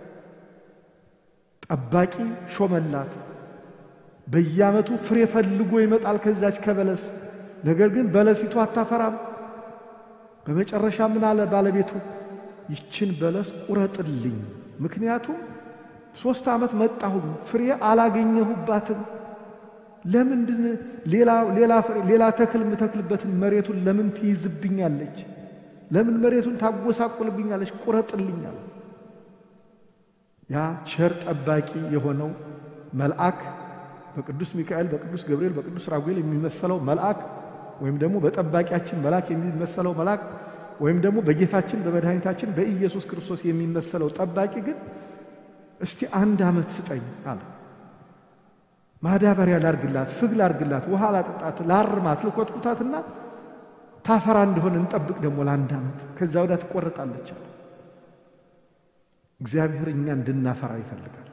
ጠባቂ ሾመላት። በየዓመቱ ፍሬ ፈልጎ ይመጣል ከዛች ከበለስ። ነገር ግን በለሲቱ አታፈራም። በመጨረሻ ምን አለ ባለቤቱ? ይችን በለስ ቁረጥልኝ፣ ምክንያቱም ሦስት ዓመት መጣሁ ፍሬ አላገኘሁባትም። ለምንድን ሌላ ተክል የምተክልበትን መሬቱን ለምን ትይዝብኛለች? ለምን መሬቱን ታጎሳቁልብኛለች? ቁረጥልኛል። ያ ቸር ጠባቂ የሆነው መልአክ በቅዱስ ሚካኤል፣ በቅዱስ ገብርኤል፣ በቅዱስ ራጉኤል የሚመሰለው መልአክ ወይም ደግሞ በጠባቂያችን መልአክ የሚመሰለው መልአክ ወይም ደግሞ በጌታችን በመድኃኒታችን በኢየሱስ ክርስቶስ የሚመሰለው ጠባቂ ግን እስቲ አንድ ዓመት ስጠኝ አለ። ማዳበሪያ ላርግላት፣ ፍግ ላርግላት፣ ውሃ ላጠጣት፣ ላርማት፣ ልኮትኩታትና ታፈራ እንደሆነ እንጠብቅ ደግሞ ለአንድ ዓመት፣ ከዛ ወዲያ ትቆረጣለች አለ። እግዚአብሔር እኛ እንድናፈራ ይፈልጋል።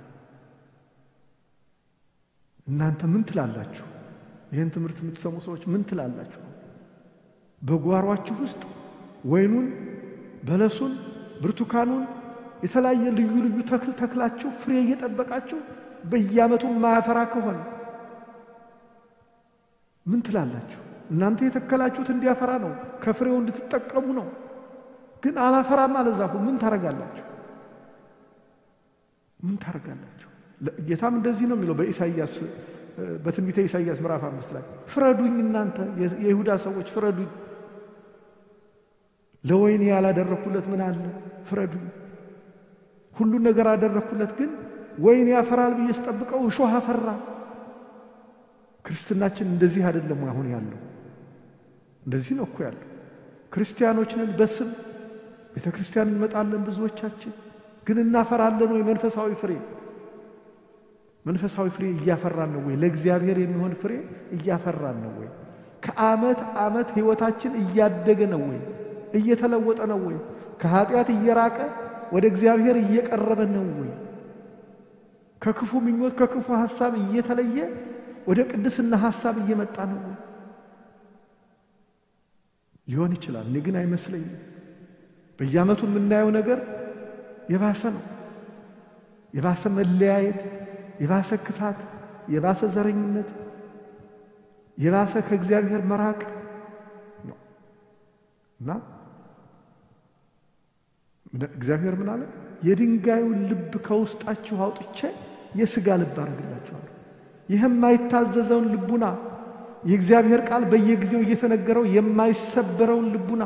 እናንተ ምን ትላላችሁ? ይህን ትምህርት የምትሰሙ ሰዎች ምን ትላላችሁ? በጓሯችሁ ውስጥ ወይኑን፣ በለሱን፣ ብርቱካኑን የተለያየ ልዩ ልዩ ተክል ተክላችሁ ፍሬ እየጠበቃችሁ በየዓመቱ ማያፈራ ከሆነ ምን ትላላችሁ? እናንተ የተከላችሁት እንዲያፈራ ነው፣ ከፍሬው እንድትጠቀሙ ነው። ግን አላፈራም አለ ዛፉ። ምን ታረጋላችሁ? ምን ታረጋላችሁ? ጌታም እንደዚህ ነው የሚለው በኢሳይያስ በትንቢተ ኢሳይያስ ምዕራፍ አምስት ላይ ፍረዱኝ፣ እናንተ የይሁዳ ሰዎች ፍረዱኝ። ለወይኔ ያላደረግኩለት ምን አለ? ፍረዱኝ። ሁሉን ነገር አደረግኩለት፣ ግን ወይን ያፈራል ብዬ ስጠብቀው እሾህ አፈራ። ክርስትናችን እንደዚህ አይደለም አሁን ያለው። እንደዚህ ነው እኮ ያለው። ክርስቲያኖች ነን በስም ቤተ ክርስቲያን እንመጣለን ብዙዎቻችን፣ ግን እናፈራለን ወይ? መንፈሳዊ ፍሬ መንፈሳዊ ፍሬ እያፈራን ነው ወይ? ለእግዚአብሔር የሚሆን ፍሬ እያፈራን ነው ወይ? ከዓመት ዓመት ሕይወታችን እያደገ ነው ወይ? እየተለወጠ ነው ወይ? ከኃጢአት እየራቀ ወደ እግዚአብሔር እየቀረበ ነው ወይ? ከክፉ ምኞት ከክፉ ሐሳብ እየተለየ ወደ ቅድስና ሐሳብ እየመጣ ነው ወይ? ሊሆን ይችላል። እኔ ግን አይመስለኝም። በየዓመቱ የምናየው ነገር የባሰ ነው። የባሰ መለያየት፣ የባሰ ክፋት፣ የባሰ ዘረኝነት፣ የባሰ ከእግዚአብሔር መራቅ ነው እና እግዚአብሔር ምን አለ? የድንጋዩን ልብ ከውስጣችሁ አውጥቼ የሥጋ ልብ አደርግላችኋለሁ። ይህም የማይታዘዘውን ልቡና የእግዚአብሔር ቃል በየጊዜው እየተነገረው የማይሰበረውን ልቡና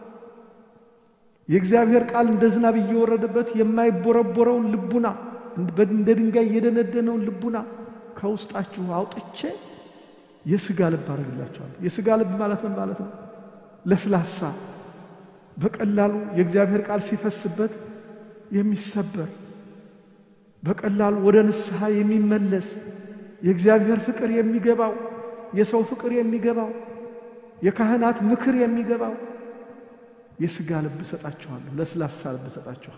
የእግዚአብሔር ቃል እንደ ዝናብ እየወረደበት የማይቦረቦረውን ልቡና እንደ ድንጋይ የደነደነውን ልቡና ከውስጣችሁ አውጥቼ የሥጋ ልብ አደርግላችኋለሁ። የሥጋ ልብ ማለት ምን ማለት ነው? ለስላሳ በቀላሉ የእግዚአብሔር ቃል ሲፈስበት የሚሰበር በቀላሉ ወደ ንስሐ የሚመለስ የእግዚአብሔር ፍቅር የሚገባው የሰው ፍቅር የሚገባው የካህናት ምክር የሚገባው የሥጋ ልብ እሰጣችኋለሁ፣ ለስላሳ ልብ እሰጣችኋለሁ።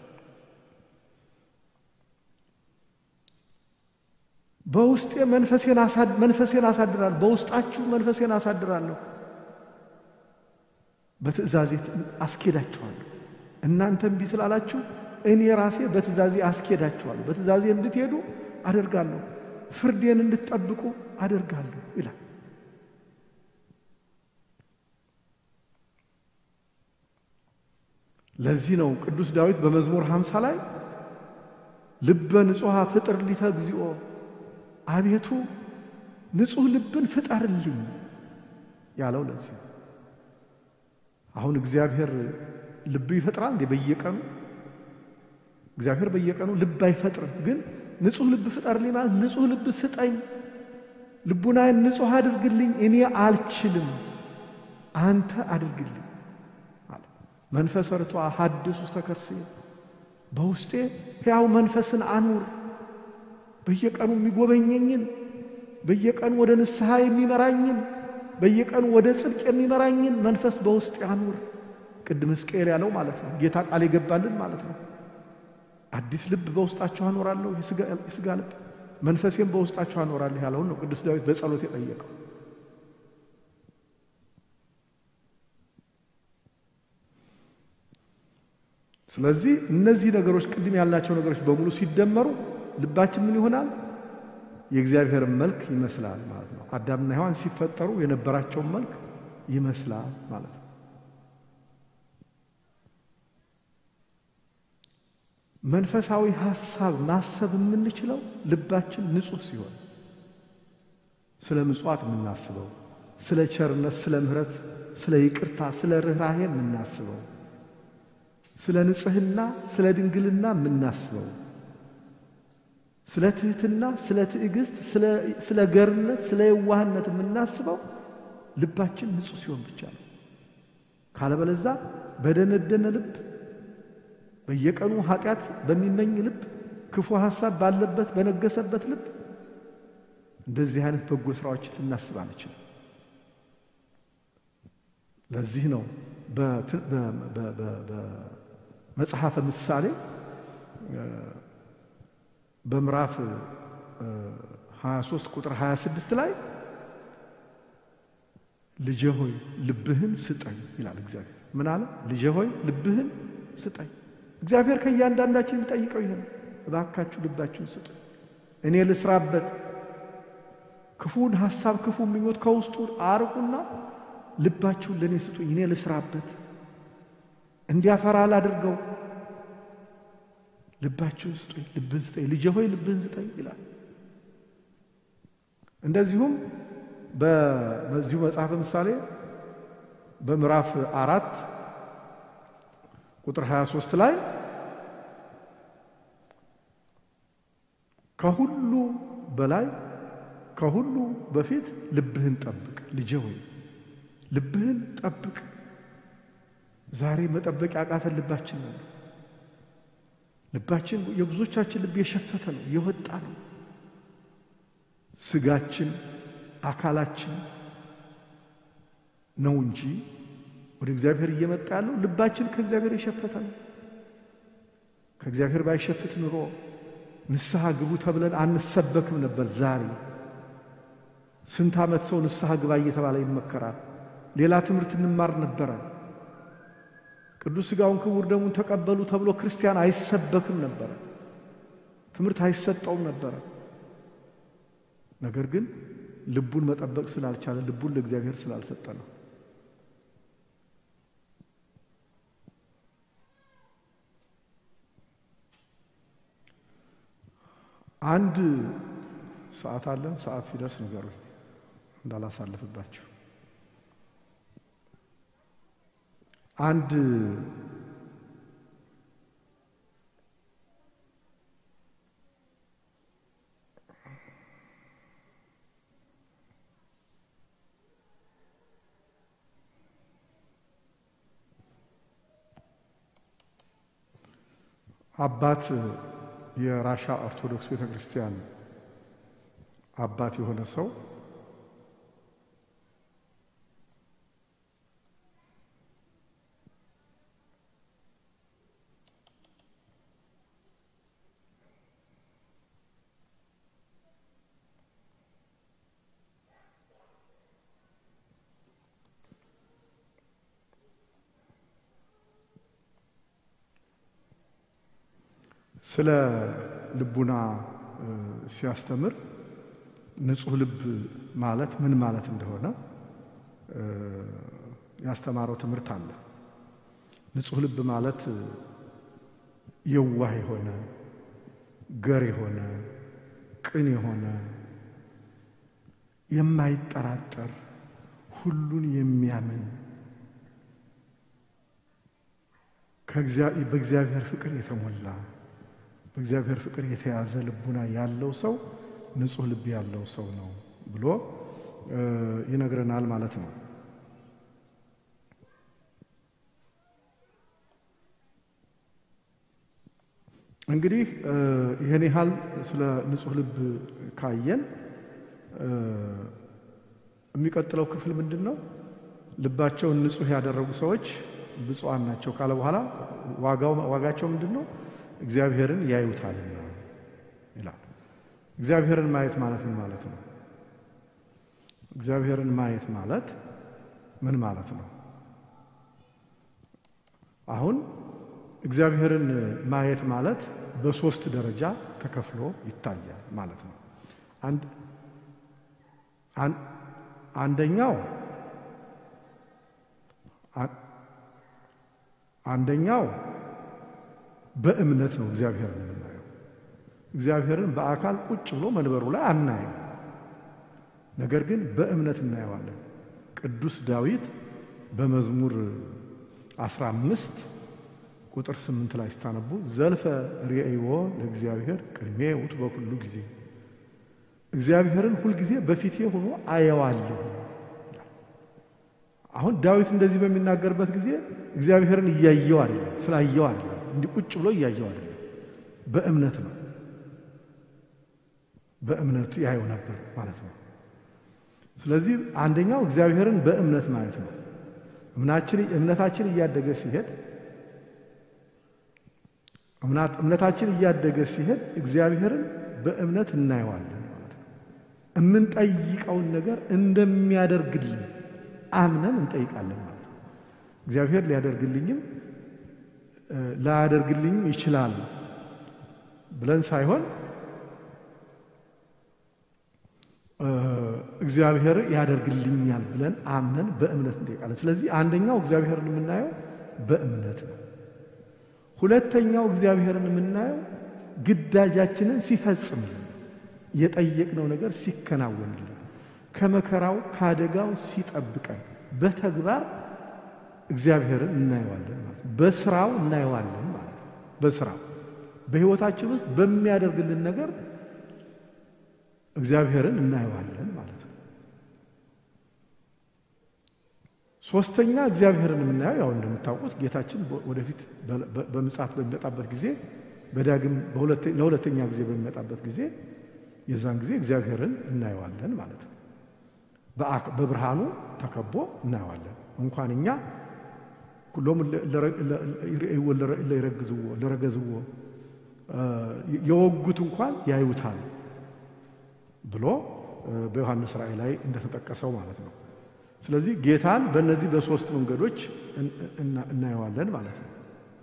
በውስጤ መንፈሴን አሳድራለሁ፣ በውስጣችሁ መንፈሴን አሳድራለሁ፣ በትእዛዜ አስኬዳችኋለሁ። እናንተ እምቢ ስላላችሁ እኔ ራሴ በትእዛዜ አስኬዳችኋለሁ። በትእዛዜ እንድትሄዱ አደርጋለሁ፣ ፍርዴን እንድትጠብቁ አደርጋለሁ ይላል። ለዚህ ነው ቅዱስ ዳዊት በመዝሙር ሃምሳ ላይ ልበ ንጹሐ ፍጥር ሊተ እግዚኦ፣ አቤቱ ንጹሕ ልብን ፍጠርልኝ ያለው ለዚህ ነው። አሁን እግዚአብሔር ልብ ይፈጥራል እንዴ? በየቀኑ እግዚአብሔር በየቀኑ ልብ አይፈጥርም። ግን ንጹሕ ልብ ፍጠርልኝ ማለት ንጹሕ ልብ ስጠኝ፣ ልቡናዬን ንጹሕ አድርግልኝ፣ እኔ አልችልም፣ አንተ አድርግልኝ አለ። መንፈስ ርቷ ሐድስ ውስተ ከርስየ በውስጤ ሕያው መንፈስን አኑር። በየቀኑ የሚጎበኘኝን በየቀኑ ወደ ንስሐ የሚመራኝን በየቀኑ ወደ ጽድቅ የሚመራኝን መንፈስ በውስጤ አኑር። ቅድም ሕዝቅኤል ያለው ማለት ነው። ጌታ ቃል የገባልን ማለት ነው። አዲስ ልብ በውስጣቸው አኖራለሁ፣ የሥጋ ልብ መንፈሴም በውስጣቸው አኖራለሁ ያለውን ነው ቅዱስ ዳዊት በጸሎት የጠየቀው። ስለዚህ እነዚህ ነገሮች ቅድም ያልናቸው ነገሮች በሙሉ ሲደመሩ ልባችን ምን ይሆናል? የእግዚአብሔርን መልክ ይመስላል ማለት ነው። አዳምና ሔዋን ሲፈጠሩ የነበራቸውን መልክ ይመስላል ማለት ነው። መንፈሳዊ ሐሳብ ማሰብ የምንችለው ልባችን ንጹሕ ሲሆን፣ ስለ ምጽዋት የምናስበው፣ ስለ ቸርነት፣ ስለ ምሕረት፣ ስለ ይቅርታ፣ ስለ ርኅራሄ የምናስበው፣ ስለ ንጽሕና፣ ስለ ድንግልና የምናስበው፣ ስለ ትሕትና፣ ስለ ትዕግስት፣ ስለ ገርነት፣ ስለ የዋህነት የምናስበው ልባችን ንጹሕ ሲሆን ብቻ ነው። ካለበለዛ በደነደነ ልብ በየቀኑ ኃጢአት በሚመኝ ልብ ክፉ ሐሳብ ባለበት በነገሰበት ልብ እንደዚህ አይነት በጎ ስራዎችን ልናስብ አንችልም። ለዚህ ነው በመጽሐፈ ምሳሌ በምዕራፍ 23 ቁጥር 26 ላይ ልጄ ሆይ ልብህን ስጠኝ ይላል እግዚአብሔር። ምን አለ? ልጄ ሆይ ልብህን ስጠኝ። እግዚአብሔር ከእያንዳንዳችን የሚጠይቀው ይሄ ነው። እባካችሁ ልባችሁን ስጡ፣ እኔ ልስራበት። ክፉን ሐሳብ፣ ክፉ ምኞት ከውስጡ አርቁና ልባችሁን ለእኔ ስጡኝ፣ እኔ ልስራበት፣ እንዲያፈራ ላድርገው። ልባችሁን ስጡኝ፣ ልብን ስጠኝ፣ ልጄ ሆይ ልብን ስጠኝ ይላል። እንደዚሁም በዚሁ መጽሐፈ ምሳሌ በምዕራፍ አራት ቁጥር 23 ላይ ከሁሉ በላይ ከሁሉ በፊት ልብህን ጠብቅ ልጄ ሆይ ልብህን ጠብቅ። ዛሬ መጠበቅ ያቃተን ልባችን ነው። ልባችን የብዙዎቻችን ልብ የሸፈተ ነው፣ የወጣ ነው። ስጋችን አካላችን ነው እንጂ ወደ እግዚአብሔር እየመጣ ያለው ልባችን ከእግዚአብሔር የሸፈተ ነው። ከእግዚአብሔር ባይሸፍት ኑሮ ንስሐ ግቡ ተብለን አንሰበክም ነበር። ዛሬ ስንት ዓመት ሰው ንስሐ ግባ እየተባለ ይመከራል። ሌላ ትምህርት እንማር ነበረ። ቅዱስ ሥጋውን ክቡር ደሙን ተቀበሉ ተብሎ ክርስቲያን አይሰበክም ነበረ። ትምህርት አይሰጠውም ነበረ። ነገር ግን ልቡን መጠበቅ ስላልቻለ ልቡን ለእግዚአብሔር ስላልሰጠ ነው። አንድ ሰዓት አለን። ሰዓት ሲደርስ ንገሩኝ እንዳላሳልፍባችሁ። አንድ አባት የራሻ ኦርቶዶክስ ቤተ ክርስቲያን አባት የሆነ ሰው ስለ ልቡና ሲያስተምር ንጹሕ ልብ ማለት ምን ማለት እንደሆነ ያስተማረው ትምህርት አለ። ንጹሕ ልብ ማለት የዋህ የሆነ ገር የሆነ ቅን የሆነ የማይጠራጠር ሁሉን የሚያምን በእግዚአብሔር ፍቅር የተሞላ በእግዚአብሔር ፍቅር የተያዘ ልቡና ያለው ሰው ንጹሕ ልብ ያለው ሰው ነው ብሎ ይነግረናል ማለት ነው። እንግዲህ ይህን ያህል ስለ ንጹሕ ልብ ካየን የሚቀጥለው ክፍል ምንድን ነው? ልባቸውን ንጹሕ ያደረጉ ሰዎች ብፁዓን ናቸው ካለ በኋላ ዋጋቸው ምንድን ነው? እግዚአብሔርን ያዩታልና ይላል። እግዚአብሔርን ማየት ማለት ምን ማለት ነው? እግዚአብሔርን ማየት ማለት ምን ማለት ነው? አሁን እግዚአብሔርን ማየት ማለት በሶስት ደረጃ ተከፍሎ ይታያል ማለት ነው። አንደኛው አንደኛው በእምነት ነው እግዚአብሔርን የምናየው። እግዚአብሔርን በአካል ቁጭ ብሎ መንበሩ ላይ አናየው፣ ነገር ግን በእምነት እናየዋለን። ቅዱስ ዳዊት በመዝሙር አስራ አምስት ቁጥር ስምንት ላይ ስታነቡ ዘልፈ ርእይዎ ለእግዚአብሔር ቅድሜ ውእቱ በኩሉ ጊዜ እግዚአብሔርን ሁልጊዜ በፊቴ ሆኖ አየዋለሁ። አሁን ዳዊት እንደዚህ በሚናገርበት ጊዜ እግዚአብሔርን እያየው አይደለም፣ ስላየው አይደለም፣ እንዲህ ቁጭ ብሎ እያየው አይደለም። በእምነት ነው። በእምነቱ ያየው ነበር ማለት ነው። ስለዚህ አንደኛው እግዚአብሔርን በእምነት ማየት ነው። እምነታችን እያደገ ሲሄድ እምነታችን እያደገ ሲሄድ እግዚአብሔርን በእምነት እናየዋለን ማለት ነው። የምንጠይቀውን ነገር እንደሚያደርግልን አምነን እንጠይቃለን ማለት ነው። እግዚአብሔር ሊያደርግልኝም ላያደርግልኝም ይችላል ብለን ሳይሆን እግዚአብሔር ያደርግልኛል ብለን አምነን በእምነት እንጠይቃለን። ስለዚህ አንደኛው እግዚአብሔርን የምናየው በእምነት ነው። ሁለተኛው እግዚአብሔርን የምናየው ግዳጃችንን ሲፈጽምልን፣ የጠየቅነው ነገር ሲከናወንልን፣ ከመከራው ከአደጋው ሲጠብቀን በተግባር እግዚአብሔርን እናየዋለን ማለት ነው። በስራው እናየዋለን ማለት ነው። በስራው በሕይወታችን ውስጥ በሚያደርግልን ነገር እግዚአብሔርን እናየዋለን ማለት ነው። ሶስተኛ እግዚአብሔርን የምናየው ያው እንደምታውቁት ጌታችን ወደፊት በምጽአት በሚመጣበት ጊዜ በዳግም ለሁለተኛ ጊዜ በሚመጣበት ጊዜ የዛን ጊዜ እግዚአብሔርን እናየዋለን ማለት ነው። በብርሃኑ ተከቦ እናየዋለን። እንኳን እኛ ሁሎም ለረግዝዎ ለረገዝዎ የወጉት እንኳን ያዩታል ብሎ በዮሐንስ ራእይ ላይ እንደተጠቀሰው ማለት ነው። ስለዚህ ጌታን በእነዚህ በሶስት መንገዶች እናየዋለን ማለት ነው።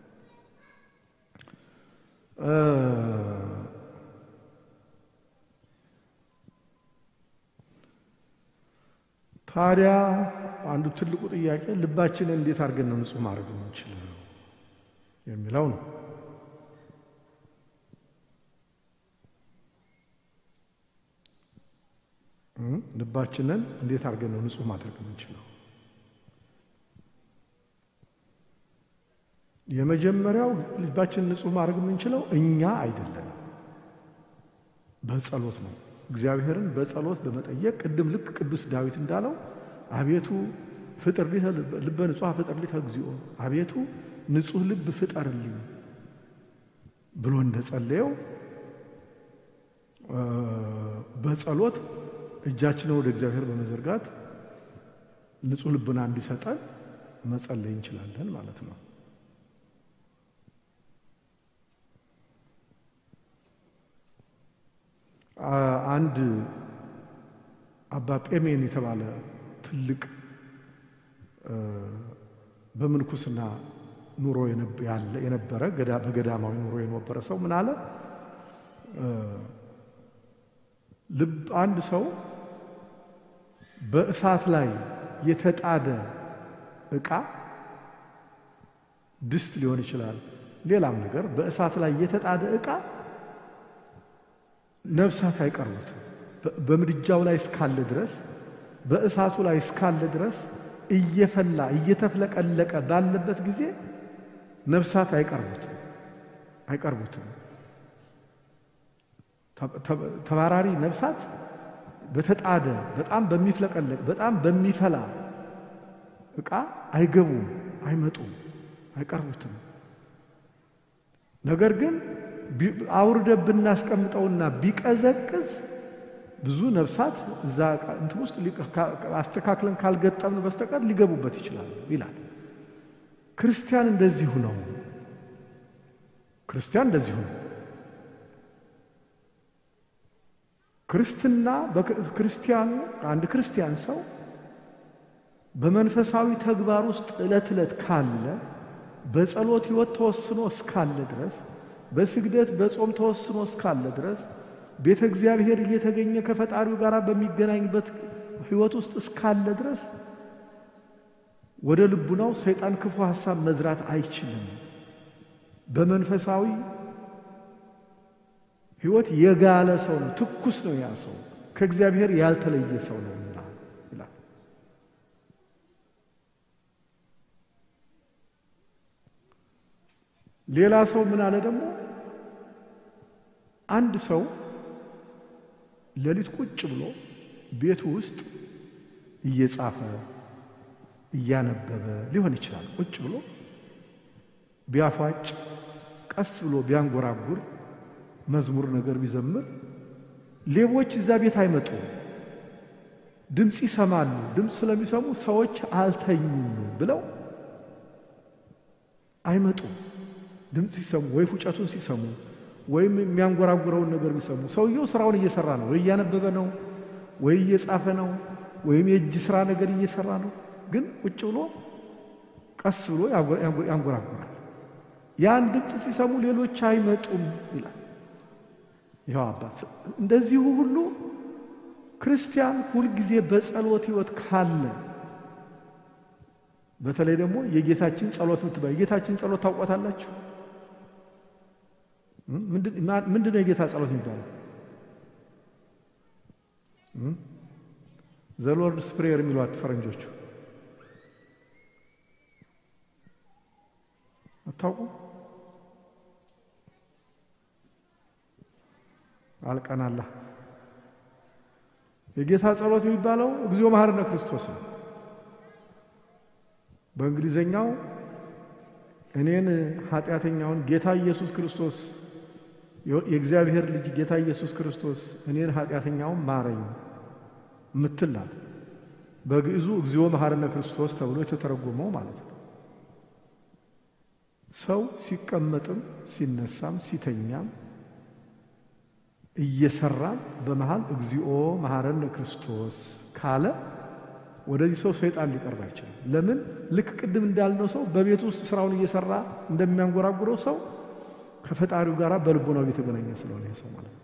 ታዲያ አንዱ ትልቁ ጥያቄ ልባችንን እንዴት አድርገን ነው ንጹሕ ማድረግ የምንችለው የሚለው ነው። ልባችንን እንዴት አድርገን ነው ንጹሕ ማድረግ የምንችለው? የመጀመሪያው ልባችንን ንጹሕ ማድረግ የምንችለው እኛ አይደለንም፣ በጸሎት ነው። እግዚአብሔርን በጸሎት በመጠየቅ ቅድም ልክ ቅዱስ ዳዊት እንዳለው አቤቱ ፍጥር ልበ ንጹሐ ፍጥር ሊተ እግዚኦ፣ አቤቱ ንጹሕ ልብ ፍጠርልኝ ብሎ እንደጸለየው በጸሎት እጃችንን ወደ እግዚአብሔር በመዘርጋት ንጹሕ ልቡና እንዲሰጠን መጸለይ እንችላለን ማለት ነው። አንድ አባ ጴሜን የተባለ ትልቅ በምንኩስና ኑሮ የነበረ በገዳማዊ ኑሮ የነበረ ሰው ምን አለ? ልብ አንድ ሰው በእሳት ላይ የተጣደ ዕቃ ድስት ሊሆን ይችላል፣ ሌላም ነገር በእሳት ላይ የተጣደ ዕቃ ነፍሳት አይቀርቡት። በምድጃው ላይ እስካለ ድረስ በእሳቱ ላይ እስካለ ድረስ እየፈላ እየተፍለቀለቀ ባለበት ጊዜ ነፍሳት አይቀርቡትም አይቀርቡትም። ተባራሪ ነፍሳት በተጣደ በጣም በሚፍለቀለቅ በጣም በሚፈላ ዕቃ አይገቡም፣ አይመጡም፣ አይቀርቡትም። ነገር ግን አውርደ ብናስቀምጠውና ቢቀዘቅዝ ብዙ ነፍሳት እዛ እንትን ውስጥ አስተካክለን ካልገጠምን በስተቀር ሊገቡበት ይችላሉ ይላል። ክርስቲያን እንደዚሁ ነው። ክርስቲያን እንደዚሁ ነው። ክርስትና ክርስቲያኑ አንድ ክርስቲያን ሰው በመንፈሳዊ ተግባር ውስጥ ዕለት ዕለት ካለ በጸሎት ሕይወት ተወስኖ እስካለ ድረስ በስግደት በጾም ተወስኖ እስካለ ድረስ ቤተ እግዚአብሔር እየተገኘ ከፈጣሪው ጋር በሚገናኝበት ሕይወት ውስጥ እስካለ ድረስ ወደ ልቡናው ሰይጣን ክፉ ሐሳብ መዝራት አይችልም። በመንፈሳዊ ሕይወት የጋለ ሰው ነው፣ ትኩስ ነው። ያ ሰው ከእግዚአብሔር ያልተለየ ሰው ነውና ይላል። ሌላ ሰው ምን አለ ደግሞ አንድ ሰው ሌሊት ቁጭ ብሎ ቤቱ ውስጥ እየጻፈ እያነበበ ሊሆን ይችላል። ቁጭ ብሎ ቢያፏጭ፣ ቀስ ብሎ ቢያንጎራጉር፣ መዝሙር ነገር ቢዘምር ሌቦች እዛ ቤት አይመጡም። ድምፅ ይሰማሉ። ድምፅ ስለሚሰሙ ሰዎች አልተኙም ብለው አይመጡም። ድምፅ ሲሰሙ ወይ ፉጨቱን ሲሰሙ ወይም የሚያንጎራጉረውን ነገር ቢሰሙ ሰውየው ስራውን እየሰራ ነው። ወይ እያነበበ ነው፣ ወይ እየጻፈ ነው፣ ወይም የእጅ ስራ ነገር እየሰራ ነው። ግን ቁጭ ብሎ ቀስ ብሎ ያንጎራጉራል። ያን ድምፅ ሲሰሙ ሌሎች አይመጡም ይላል። ይኸው አባት እንደዚሁ ሁሉ ክርስቲያን ሁልጊዜ በጸሎት ሕይወት ካለ በተለይ ደግሞ የጌታችን ጸሎት ምትባል የጌታችን ጸሎት ታውቋታላችሁ? ምንድን ነው የጌታ ጸሎት የሚባለው? ዘሎርድስ ፕሬየር የሚሏት ፈረንጆቹ አታውቁ? አልቀናላ የጌታ ጸሎት የሚባለው እግዚኦ መሐረነ ክርስቶስ ነው። በእንግሊዘኛው እኔን ኃጢአተኛውን ጌታ ኢየሱስ ክርስቶስ የእግዚአብሔር ልጅ ጌታ ኢየሱስ ክርስቶስ እኔን ኃጢአተኛውን ማረኝ ምትላል። በግዕዙ እግዚኦ መሐረነ ክርስቶስ ተብሎ የተተረጎመው ማለት ነው። ሰው ሲቀመጥም ሲነሳም ሲተኛም እየሰራም በመሃል እግዚኦ መሐረነ ክርስቶስ ካለ ወደዚህ ሰው ሰይጣን ሊቀርብ አይችልም። ለምን? ልክ ቅድም እንዳልነው ሰው በቤት ውስጥ ስራውን እየሰራ እንደሚያንጎራጉረው ሰው ከፈጣሪው ጋር በልቦናው እየተገናኘ ስለሆነ ሰው ማለት ነው።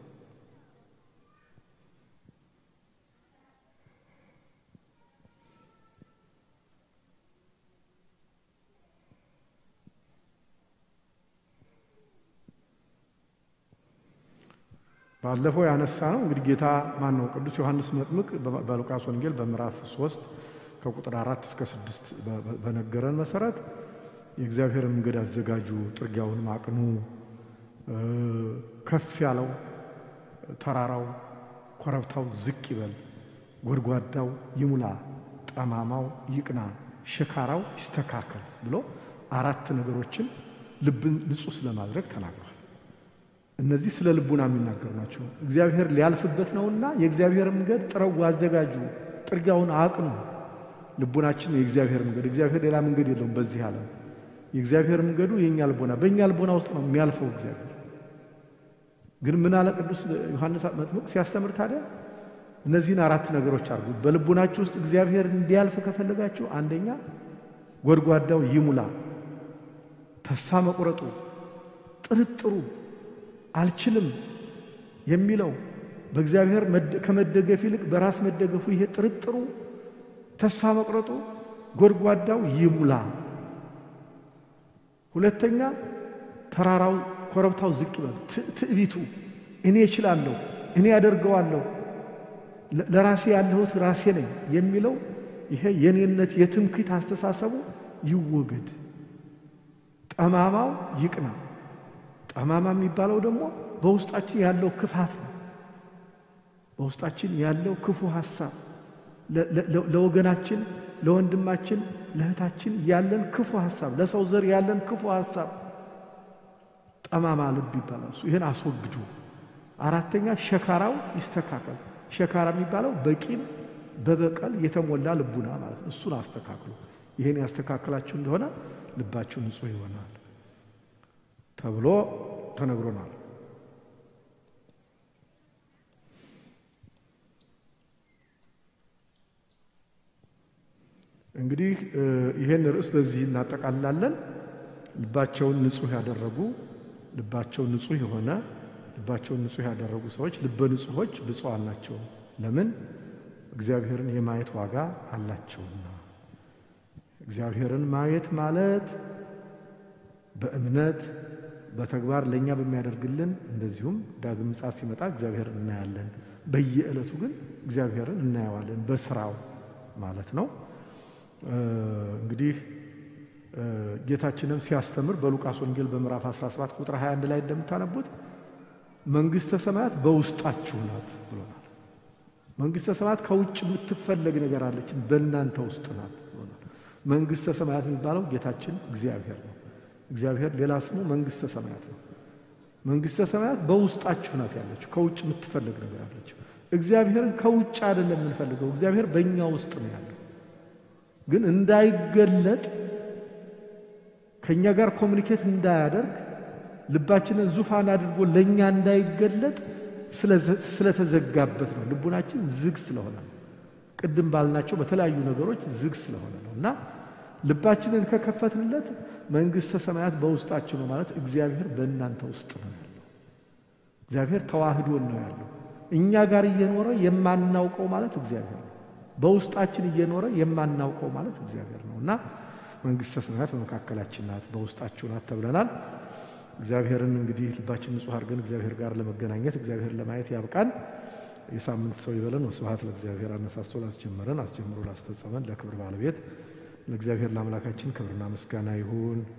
ባለፈው ያነሳ ነው እንግዲህ ጌታ ማን ነው? ቅዱስ ዮሐንስ መጥምቅ በሉቃስ ወንጌል በምዕራፍ ሶስት ከቁጥር አራት እስከ ስድስት በነገረን መሰረት የእግዚአብሔርን መንገድ አዘጋጁ፣ ጥርጊያውን አቅኑ፣ ከፍ ያለው ተራራው ኮረብታው ዝቅ ይበል፣ ጎድጓዳው ይሙላ፣ ጠማማው ይቅና፣ ሸካራው ይስተካከል ብሎ አራት ነገሮችን ልብን ንጹሕ ስለማድረግ ተናግሯል። እነዚህ ስለ ልቡና የሚናገሩ ናቸው። እግዚአብሔር ሊያልፍበት ነውና የእግዚአብሔር መንገድ ጥረጉ፣ አዘጋጁ፣ ጥርጊያውን አቅኑ። ልቡናችን የእግዚአብሔር መንገድ፣ እግዚአብሔር ሌላ መንገድ የለውም በዚህ ዓለም። የእግዚአብሔር መንገዱ የእኛ ልቦና፣ በእኛ ልቦና ውስጥ ነው የሚያልፈው እግዚአብሔር። ግን ምን አለ ቅዱስ ዮሐንስ መጥምቅ ሲያስተምር ታዲያ እነዚህን አራት ነገሮች አድርጉ። በልቡናችሁ ውስጥ እግዚአብሔር እንዲያልፍ ከፈለጋችሁ አንደኛ ጎድጓዳው ይሙላ፣ ተስፋ መቁረጡ፣ ጥርጥሩ አልችልም የሚለው በእግዚአብሔር ከመደገፍ ይልቅ በራስ መደገፉ ይሄ ጥርጥሩ፣ ተስፋ መቁረጡ፣ ጎድጓዳው ይሙላ። ሁለተኛ ተራራው ኮረብታው ዝቅ ይበል። ትዕቢቱ እኔ እችላለሁ፣ እኔ ያደርገዋለሁ፣ ለራሴ ያለሁት ራሴ ነኝ የሚለው ይሄ የኔነት የትምክህት አስተሳሰቡ ይወገድ። ጠማማው ይቅና። ጠማማ የሚባለው ደግሞ በውስጣችን ያለው ክፋት ነው። በውስጣችን ያለው ክፉ ሀሳብ ለወገናችን፣ ለወንድማችን፣ ለእህታችን ያለን ክፉ ሀሳብ፣ ለሰው ዘር ያለን ክፉ ሀሳብ ጠማማ ልብ ይባላል። እሱ ይህን አስወግዱ። አራተኛ ሸካራው ይስተካከል። ሸካራ የሚባለው በቂም በበቀል የተሞላ ልቡና ማለት ነው። እሱን አስተካክሉ። ይህን ያስተካከላችሁ እንደሆነ ልባችሁ ንጹሕ ይሆናል ተብሎ ተነግሮናል። እንግዲህ ይህን ርዕስ በዚህ እናጠቃልላለን። ልባቸውን ንጹሕ ያደረጉ ልባቸውን ንጹሕ የሆነ ልባቸውን ንጹሕ ያደረጉ ሰዎች ልበ ንጹሖች ብፁዓን ናቸው። ለምን? እግዚአብሔርን የማየት ዋጋ አላቸውና። እግዚአብሔርን ማየት ማለት በእምነት በተግባር ለእኛ በሚያደርግልን እንደዚሁም ዳግም ምጽአት ሲመጣ እግዚአብሔርን እናያለን። በየዕለቱ ግን እግዚአብሔርን እናየዋለን በስራው ማለት ነው። እንግዲህ ጌታችንም ሲያስተምር በሉቃስ ወንጌል በምዕራፍ 17 ቁጥር 21 ላይ እንደምታነቡት መንግሥተ ሰማያት በውስጣችሁ ናት ብሎናል። መንግሥተ ሰማያት ከውጭ የምትፈለግ ነገር አለችን፣ በእናንተ ውስጥ ናት ብሎናል። መንግሥተ ሰማያት የሚባለው ጌታችን እግዚአብሔር ነው። እግዚአብሔር ሌላ ስሙ መንግሥተ ሰማያት ነው። መንግሥተ ሰማያት በውስጣችሁ ናት ያለችው፣ ከውጭ የምትፈለግ ነገር አለችው። እግዚአብሔርን ከውጭ አይደለም የምንፈልገው፣ እግዚአብሔር በእኛ ውስጥ ነው ያለው። ግን እንዳይገለጥ ከእኛ ጋር ኮሚኒኬት እንዳያደርግ ልባችንን ዙፋን አድርጎ ለእኛ እንዳይገለጥ ስለተዘጋበት ነው። ልቡናችን ዝግ ስለሆነ ነው። ቅድም ባልናቸው በተለያዩ ነገሮች ዝግ ስለሆነ ነው እና ልባችንን ከከፈትንለት መንግሥተ ሰማያት በውስጣችሁ ነው ማለት እግዚአብሔር በእናንተ ውስጥ ነው ያለው። እግዚአብሔር ተዋህዶን ነው ያለው። እኛ ጋር እየኖረ የማናውቀው ማለት እግዚአብሔር ነው። በውስጣችን እየኖረ የማናውቀው ማለት እግዚአብሔር ነው እና መንግሥተ ሰማያት በመካከላችን ናት፣ በውስጣችሁ ናት ተብለናል። እግዚአብሔርን እንግዲህ ልባችን ንጹሕ አድርገን እግዚአብሔር ጋር ለመገናኘት እግዚአብሔር ለማየት ያብቃን። የሳምንት ሰው ይበለን። ወስብሐት ለእግዚአብሔር። አነሳስቶ ላስጀመረን አስጀምሮ ላስፈጸመን ለክብር ባለቤት ለእግዚአብሔር ለአምላካችን ክብርና ምስጋና ይሁን።